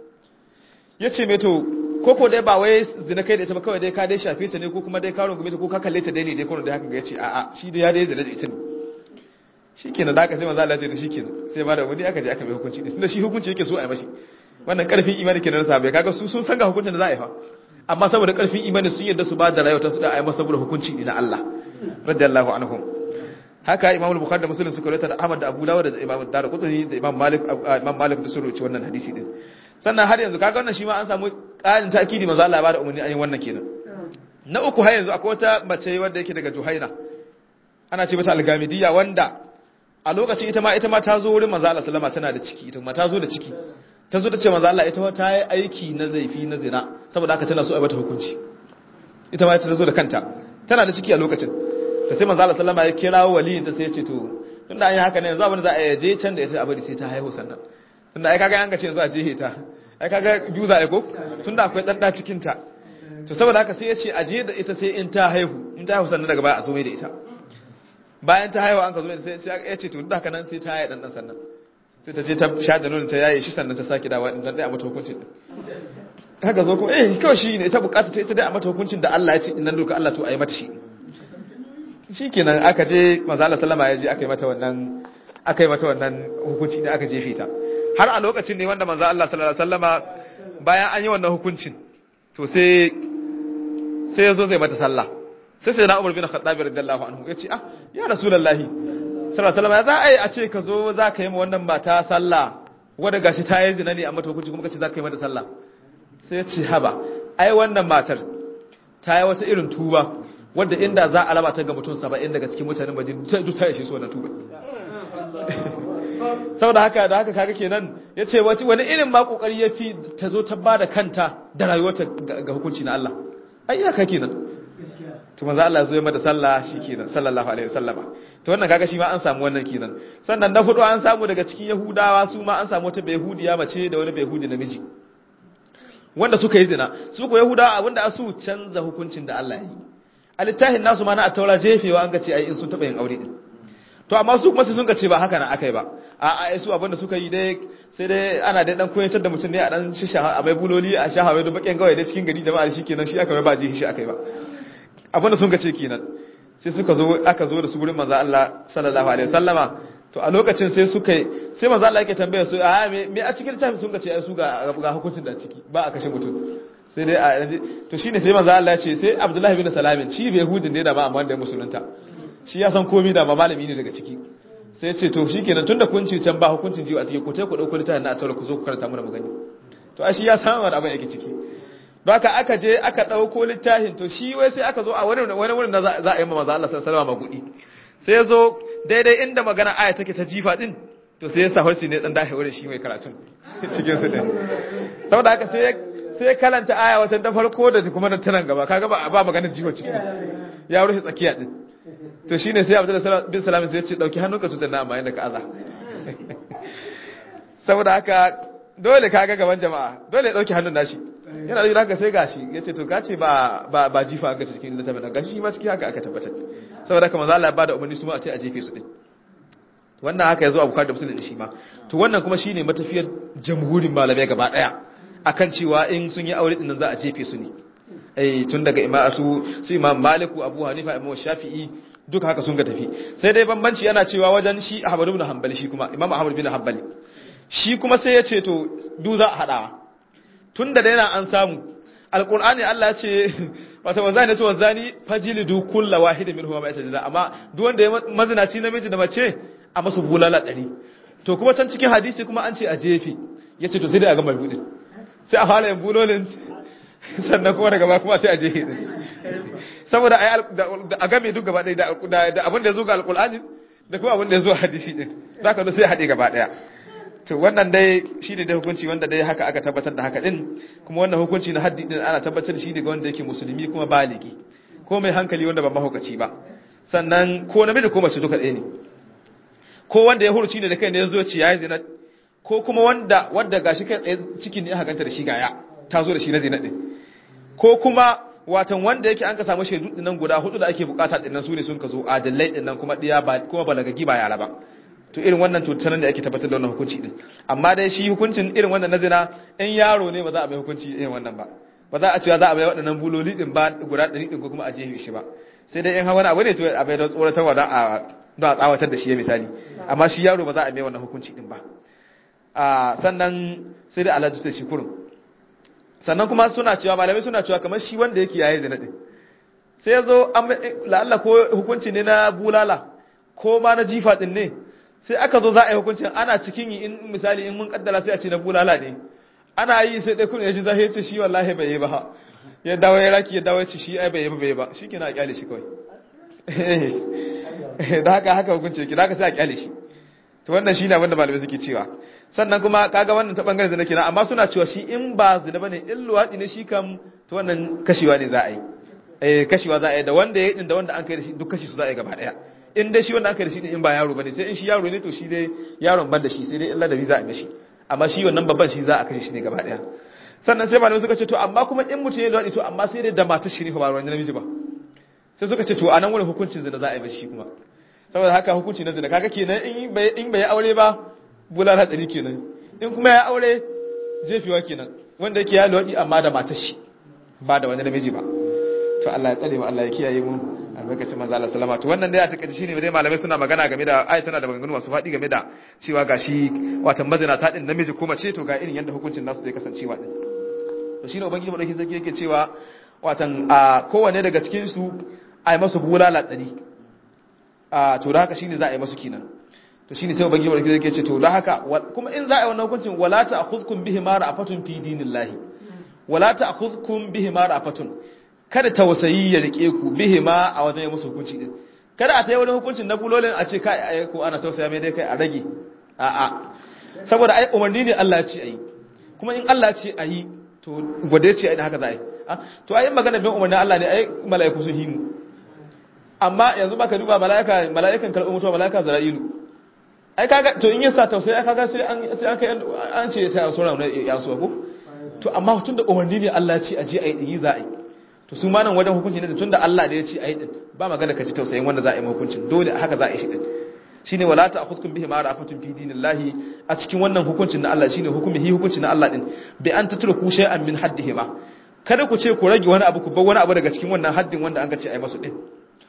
yace mai to koko dai ba wai zina kai da ita ba kawai dai ka dai shafe ta ne ko kuma dai ka rungume ta ko ka kalle ta dai ne dai kono dai haka ga yace a'a shi dai ya dai zina da ita ne shikenan da aka sai manzo Allah ya ce to shikenan sai ba da wani aka je aka mai hukunci din tunda shi hukunci yake so a yi mashi wannan karfin imani kenan na sabai kaga su sun san ga hukuncin da za a yi fa amma saboda karfin imani sun yadda su ba da rayuwa su da a yi masa saboda hukunci ne na Allah radiyallahu anhum haka Imam Bukhari da Muslim suka rawaita da Ahmad da Abu Dawud da Imam Darqutni da Imam Malik Imam Malik da sun rawaita wannan hadisi din sannan har yanzu kaga wannan shi ma an samu ƙarin ta'kidi manzo Allah ya bada umarni an yi wannan kenan na uku har yanzu akwai wata mace wanda yake daga Juhaina ana ce mata Al-Gamidiyya wanda a lokacin ita ma ita ma ta zo wurin manzo Allah sallama tana da ciki ita ma ta zo da ciki ta zo ta ce manzo Allah ita ma ta yi aiki na zaifi na zina saboda haka tana so a bata hukunci ita ma ta zo da kanta tana da ciki a lokacin ta sai manzo Allah sallama ya kira waliyin ta sai ya ce to tunda an yi haka ne yanzu abin da za a je can da ita a bari sai ta haihu sannan tunda ai kaga an ga ce yanzu a jehe ta ai kaga biyu za a ko tunda akwai dan da cikin ta to saboda haka sai ya ce a je da ita sai in ta haihu in ta haihu sannan daga baya a zo mai da ita bayan ta haihu an ka zo mai sai ya ce to duk haka nan sai ta haihu dan dan sannan sai ta je ta sha da nonon ta yaye shi sannan ta sake dawa din dan dai a mata hukuncin haka zo kuma eh kawai shi ne ta bukata ta ita dai a mata hukuncin da Allah ya ce nan doka Allah to a yi mata shi shikenan aka je manzo Allah sallama ya je aka yi mata wannan aka yi mata wannan hukunci ne aka jefe ta har a lokacin ne wanda manzo Allah sallallahu alaihi wasallama bayan an yi wannan hukuncin to sai sai yazo zai mata sallah sai sai na Umar bin Khattab radiyallahu anhu yace ah ya rasulullahi sallallahu alaihi wasallama za a yi a ce ka zo za ka yi ma wannan mata sallah wanda gashi ta yi zina ne a mata hukunci kuma kace za ka yi mata sallah sai ya ce haba ai wannan matar ta yi wata irin tuba wadda inda za a raba ta ga mutum saba'in daga cikin mutanen bajin ta ta yashe su wannan tuba saboda haka da haka kaga kenan ya ce wani irin ma kokari ya fi ta zo ta bada kanta da rayuwarta ga hukunci na Allah ai iyaka kenan to manzo Allah ya zo ya mata sallah kenan sallallahu alaihi wasallama to wannan kaga shi ma an samu wannan kenan sannan na hudu an samu daga cikin yahudawa su ma an samu wata yahudiya mace da wani yahudi namiji wanda suka yi zina su ko yahudawa abinda asu canza hukuncin da Allah ya yi a littafin nasu ma na attaura jefewa an ga ce ai in sun taba yin aure din to amma su kuma sai sun ga ce ba haka na akai ba a a su abinda suka yi dai sai dai ana dai dan koyar da mutum ne a dan shisha a mai buloli a shahawe da bakin gawai dai cikin gari jama'a shikenan shi aka mai ba ji shi akai ba abinda sun ga ce kenan sai suka zo aka zo da su gurin manzo Allah sallallahu alaihi wasallama to a lokacin sai suka yi sai manzo Allah yake tambaya su a me a cikin littafin sun ga ce ai su ga ga hukuncin da ciki ba a kashe mutum sai dai a to shine sai manzo Allah ya ce sai Abdullahi bin Salamin shi bai Yahudin ne da ba amma da musulunta shi ya san komai da ba malami ne daga ciki sai ya ce to shikenan tunda kun ce can ba hukuncin jiwa a ciki ku tai ku dauko littafin na a ku zo ku karanta mana magani to a shi ya san wani abin yake ciki don haka aka je aka dauko littafin to shi wai sai aka zo a wani wani wurin da za a yi manzo Allah sallallahu alaihi wasallam magudi sai ya zo daidai inda magana aya take ta jifa din to sai ya sa harci ne dan dahe wurin shi mai karatun cikin su din saboda haka sai sai kalanta aya wata da farko da kuma da tanan gaba kaga ba ba magana jifa ciki ya rufe tsakiya din to shine sai Abdullah bin Salam sai ya ce dauki hannunka tutan na amma inda ka aza saboda haka dole kaga gaban jama'a dole ya dauki hannun nashi yana da haka sai gashi yace to kace ba ba ba jifa ga cikin littafin gashi ma cikin haka aka tabbatar saboda haka manzo Allah ya bada umarni su ma a ce a jefe su din wannan haka yazo a Bukhari da Muslim shi ma to wannan kuma shine matafiyar jamhurin malamai gaba daya akan cewa in sun yi aure din nan za a jefe su ne eh tun daga imam su su imam Maliku Abu Hanifa Imam Shafi'i duka haka sun ga tafi sai dai bambanci yana cewa wajen shi Ahmad ibn Hanbali shi kuma Imam Ahmad ibn Hanbali shi kuma sai ya ce to du za a hadawa tun da daina an samu alqur'ani Allah ya ce wata wazani to wazani fajilidu kullu wahidin minhum ma yatajalla amma duk wanda ya mazinaci namiji da mace a masu bulala ɗari to kuma can cikin hadisi kuma an ce a jefe ya ce to sai dai a gama buɗin sai a fara yin bulolin sannan kuma daga ba kuma sai a jefe ɗin saboda a game duk gaba ɗaya da abin da ya zo ga alƙul'ani da kuma abin da ya zo a hadisi ɗin za ka sai haɗe gaba ɗaya to wannan dai shi ne dai hukunci wanda dai haka aka tabbatar da haka ɗin kuma wannan hukunci na haddi ɗin ana tabbatar shi ne ga wanda yake musulmi kuma baligi ko mai hankali wanda ba mahaukaci ba sannan ko namiji ko mace duka ɗaya ne ko wanda ya huruci ne da kai ne ya zo ci ya yi zina ko kuma wanda wanda gashi kai tsaye cikin ne aka ganta da shi gaya ta zo da shi na zina ɗin ko kuma watan wanda yake an ka samu shaidu dinnan guda hudu da ake bukata dinnan su ne sun ka zo adalai dinnan kuma diya ba kuma balagagi ba yara ba to irin wannan to tanan da ake tabbatar da wannan hukunci din amma dai shi hukuncin irin wannan na zina in yaro ne ba za a mai hukunci irin wannan ba ba za a cewa za a bai waɗannan buloli din ba guda ɗari din ko kuma a jefe shi ba sai dai in wani abu ne to a bai da tsoratarwa da a da a tsawatar da shi ya misali amma shi yaro ba za a mai wannan hukunci din ba a sannan sai dai alhaji sai shi kurun sannan kuma suna cewa malamai suna cewa kamar shi wanda yake yayi zina din sai ya zo la'alla ko hukunci ne na bulala ko ma na jifa din ne sai aka zo za a yi hukuncin ana cikin yi in misali in mun kaddara sai a ce na bulala ne ana yi sai dai kun ya ji zahi ya ce shi wallahi bai yi ba ya dawo ya raki ya dawo ya ce shi ai bai yi ba bai yi ba shi kina kyale shi kawai da haka haka hukunci yake da haka sai a kyale shi to wannan shine abin da malamai suke cewa sannan kuma kaga wannan ta bangaren zina kenan amma suna cewa shi in ba zina bane in luwadi ne shi kam to wannan kashewa ne za a yi eh kashewa za a yi da wanda ya din da wanda an kai da shi duk kashi su za a yi gaba daya in dai shi wanda an kai da shi in ba yaro bane sai in shi yaro ne to shi dai yaron ban da shi sai dai illa da bi za a mishi amma shi wannan babban shi za a kashe shi ne gaba daya sannan sai malamai suka ce to amma kuma in mutum ya luwadi to amma sai dai da matar shi ne ba ruwan namiji ba sai suka ce to anan wurin hukuncin zina za a yi mishi shi kuma saboda haka hukunci na zina kaga kenan in bai in bai aure ba bulala ɗari kenan in kuma ya aure jefewa kenan wanda yake ya lodi amma da matar shi ba da wani namiji ba to Allah ya tsare mu Allah ya kiyaye mu albarkacin manzo Allah sallama to wannan dai a takaice shine dai malamai suna magana game da ayat tana da maganganu masu faɗi game da cewa gashi watan mazina ta din namiji ko mace to ga irin yanda hukuncin nasu zai kasancewa din to shine ubangiji madauki zaki yake cewa watan a kowanne daga cikin su ai masu bulala ɗari a to da haka shine za a yi masu kenan to shine sai ubangiji barki zai ce to da haka kuma in za a yi wannan hukuncin wala ta'khudhukum bihi ma ra'afatun fi dinillahi wala ta'khudhukum bihi ma ra'afatun kada tausayi ya rike ku bihi ma a wajen yi musu hukunci din kada a tayi wani hukuncin na bulolin a ce kai ai ko ana tausaya mai dai kai a rage a a saboda ai umarni ne Allah ya ce ayi kuma in Allah ya ce ayi to gwade ce ai haka za a yi to ai magana bin umarnin Allah ne ai mala'iku sun himu amma yanzu baka duba mala'ika mala'ikan karɓar mutuwa mala'ika zara'ilu ai kaga to in yasa tausayi kaga sai an sai an kai an ce sai sura ne ya so ko to amma tunda umarni ne Allah ya ce aje ayi din za a yi to su ma nan wajen hukunci ne tunda Allah da ya ce ayi din ba magana ka ci tausayin wanda za a yi hukuncin dole haka za a yi shi din shine wala ta'khudhukum bihi ma ra'afatun fi dinillahi a cikin wannan hukuncin na Allah shine hukumihi hukuncin na Allah din bi an tatruku shay'an min haddihima kada ku ce ku rage wani abu ku bar wani abu daga cikin wannan haddin wanda an ga ce ayi masu din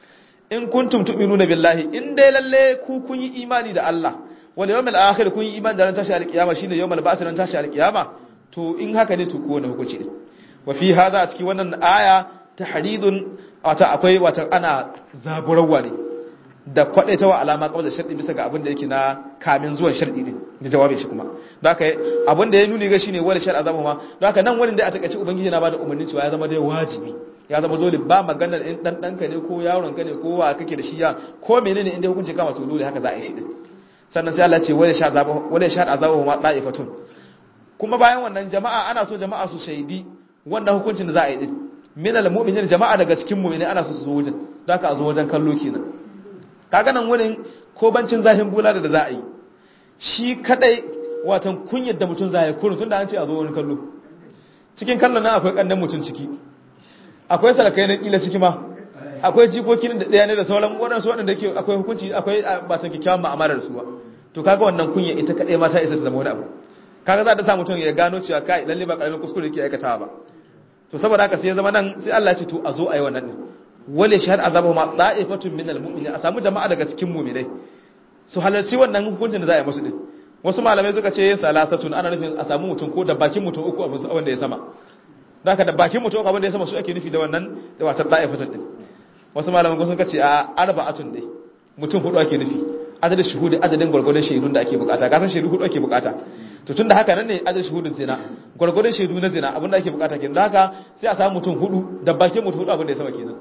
in kuntum tu'minuna billahi in dai lalle ku kun yi imani da Allah wal yawmil akhir kun yi imani da ran tashi alkiyama shine yawmal ba'th ran tashi alkiyama to in haka ne to ko wani hukunci ne wa fi hadha a cikin wannan aya tahridun wata akwai wata ana zaburarwa ne da kwadaitawa alama kawai da sharɗi bisa ga abin da yake na kamin zuwan sharɗi ne da jawabin shi kuma don haka abin da ya nuni ga shine wani shar'a zama ma don haka nan wani da a takaice ubangiji na bada umarni cewa ya zama dai wajibi ya zama dole ba maganar in dan danka ne ko yaron ka ne ko wa kake da shi ya ko menene inda hukunci kama to dole haka za a yi shi din sannan sai Allah ce wala sha azaba wala sha azaba ma da'ifatun kuma bayan wannan jama'a ana so jama'a su shaidi wannan hukuncin da za a yi din min al-mu'minin jama'a daga cikin mu'mini ana so su zo wajen don haka a zo wajen kallo kenan kaga nan wurin ko bancin zahin bulala da za a yi shi kadai watan kunyar da mutum za a yi kurun tunda an ce a zo wani kallo cikin kallon nan akwai kandan mutum ciki akwai salakai na kila ciki ma akwai jikokin da ɗaya ne da sauran waɗansu waɗanda ke akwai hukunci akwai batan kyakkyawan ma'amala da su ba to kaga wannan kunya ita kaɗai ma ta isa ta zama wani abu kaga za ta sa mutum ya gano cewa kai lalle ba ƙaramin kuskure ke aikatawa ba to saboda haka sai ya zama nan sai Allah ya ce to a zo a yi wannan din wale shahad azabu ma da'ifatun min almu'minin a samu jama'a daga cikin mu'minai su halarci wannan hukuncin da za a yi musu din wasu malamai suka ce salasatun ana nufin a samu mutum ko da bakin mutum uku abin wanda ya sama da haka da bakin mutum uku abin da ya sama su ake nufi da wannan da watar da'ifatun din wasu malamai sun ce a arba'atun dai mutum hudu ake nufi adadin shuhudi adadin gwargwadon shaidun da ake bukata kasan shaidu hudu ake bukata to tunda haka nan ne adadin shuhudin zina gwargwadon shaidu na zina abin da ake bukata kenan da haka sai a samu mutum hudu da bakin mutum hudu abin da ya sama kenan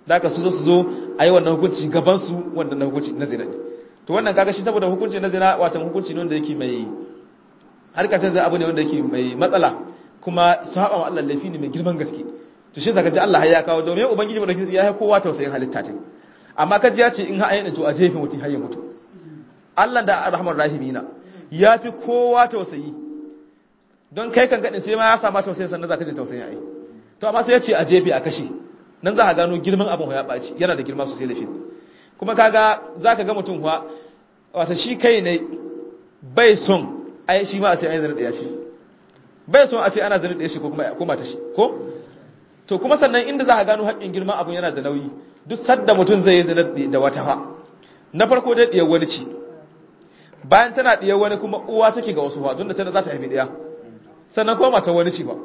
da aka su zo su zo a yi wannan hukunci gaban su wannan hukunci na zina to wannan kaga shi saboda hukunci na zina watan hukunci ne wanda yake mai harkacin zai abu ne wanda yake mai matsala kuma saba wa Allah laifi ne mai girman gaske to shi zaka ji Allah ya kawo domin ubangiji madaukakin ya yi kowa tausayin halitta ta amma kaji ya ce in ha ayyana to a jefe mutum har ya mutu Allah da arhamar rahimina ya fi kowa tausayi don kai kan gadin sai ma ya sama tausayin sannan zaka ji tausayin ai to amma sai ya ce a jefe a kashe nan za ka gano girman abin ya ɓaci yana da girma sosai laifin kuma kaga za ka ga mutum kuwa wata shi kai ne bai son ai shi ma a ce ai zane ɗaya shi bai son a ce ana zane ɗaya shi ko kuma ta shi ko to kuma sannan inda za ka gano haƙƙin girma abin yana da nauyi duk sadda mutum zai yi zane da wata fa na farko dai ɗiyar wani ce bayan tana ɗiyar wani kuma uwa take ga wasu fa don da tana za ta haifi ɗaya sannan kuma mata wani ce ba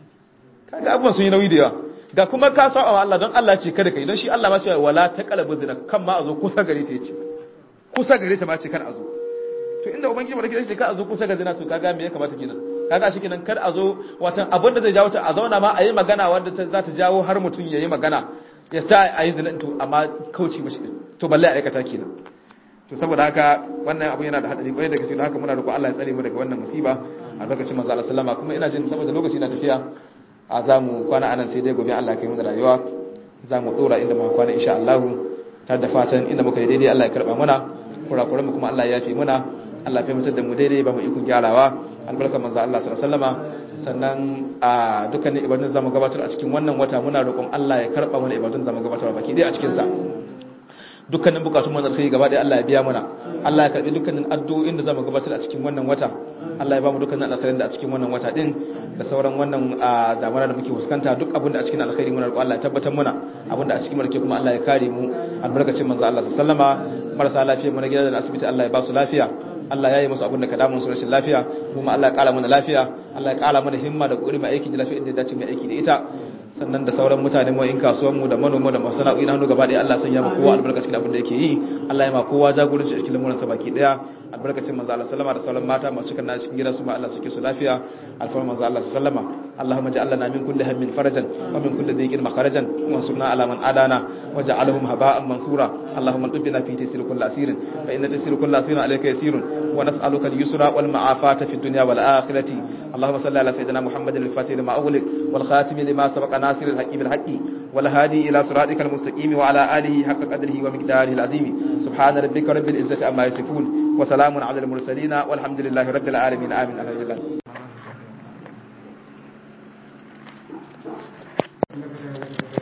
kaga abubuwan sun yi nauyi da yawa ga kuma ka sa wa Allah don Allah ce kada kai don shi Allah ma ce wala ta kalabu zina kan ma a zo kusa gare ta yace kusa gare ta ma ce kan a zo to inda ubangiji ba da kidan shi kan a zo kusa ga zina to kaga me ya kamata kenan kaga shi kenan kar a zo watan abin da zai jawo ta a zauna ma a yi magana wanda za ta jawo har mutum ya yi magana ya sa a yi zina to amma kauce mashi to balle a aikata kenan to saboda haka wannan abu yana da hadari kwarai da gaske don haka muna roƙon Allah ya tsare mu daga wannan musiba a lokacin manzo Allah sallama kuma ina jin saboda lokaci na tafiya a za mu kwana anan sai dai gobe Allah kai mu da rayuwa za mu dora inda muka kwana insha Allah ta da fatan inda muka yi daidai Allah ya karba muna kurakuran mu kuma Allah ya yafe muna Allah ya fahimtar da mu daidai ba mu ikon gyarawa albarkar manzo Allah sallallahu alaihi wasallama sannan a dukkanin ibadun zamu gabatar a cikin wannan wata muna roƙon Allah ya karba mana ibadun zamu gabatar baki dai a cikin sa dukkanin bukatun mu alkhairi gaba ɗaya Allah ya biya mana Allah ya karbi dukkanin addu'o'in da zamu gabatar a cikin wannan wata Allah ya ba mu dukkanin alkhairin da a cikin wannan wata din da sauran wannan zamana da muke fuskanta duk abin da a cikin alkhairi muna roƙon Allah ya tabbatar muna abin da a cikin mulki kuma Allah ya kare mu albarkacin manzo Allah sallama marasa lafiya mu na gidan asibiti Allah ya ba su lafiya Allah ya yi musu abin da ka damu su rashin lafiya kuma Allah ya kara mana lafiya Allah ya kara mana himma da kokari mai aiki da lafiya inda ya dace mai aiki da ita sannan da sauran mutane mu in kasuwan mu da manoma da masana'o'i na hannu gaba ɗaya Allah sanya mu kowa albarka cikin abin da yake yi Allah ya ma kowa jagoranci a cikin lamuran sa baki daya albarkacin manzo Allah sallama da sauran mata masu cikin cikin gida su ma Allah suke su lafiya alfarma manzo Allah sallama Allahumma ja'al lana min kulli hammin farajan wa min kulli dhiqin makharajan wa ansurna ala man adana waj'alhum haba'an mansura Allahumma tubbina fi tasir kulli asirin fa inna tasir kulli asirin alayka yasirun wa nas'aluka al-yusra wal ma'afata fi dunya wal akhirati اللهم صل على سيدنا محمد الفاتح لما أغلق والخاتم لما سبق ناصر الحق بالحق والهادي إلى صراطك المستقيم وعلى آله حق قدره ومقداره العظيم سبحان ربك رب العزة عما يصفون وسلام على المرسلين والحمد لله رب العالمين آمين الحمد لله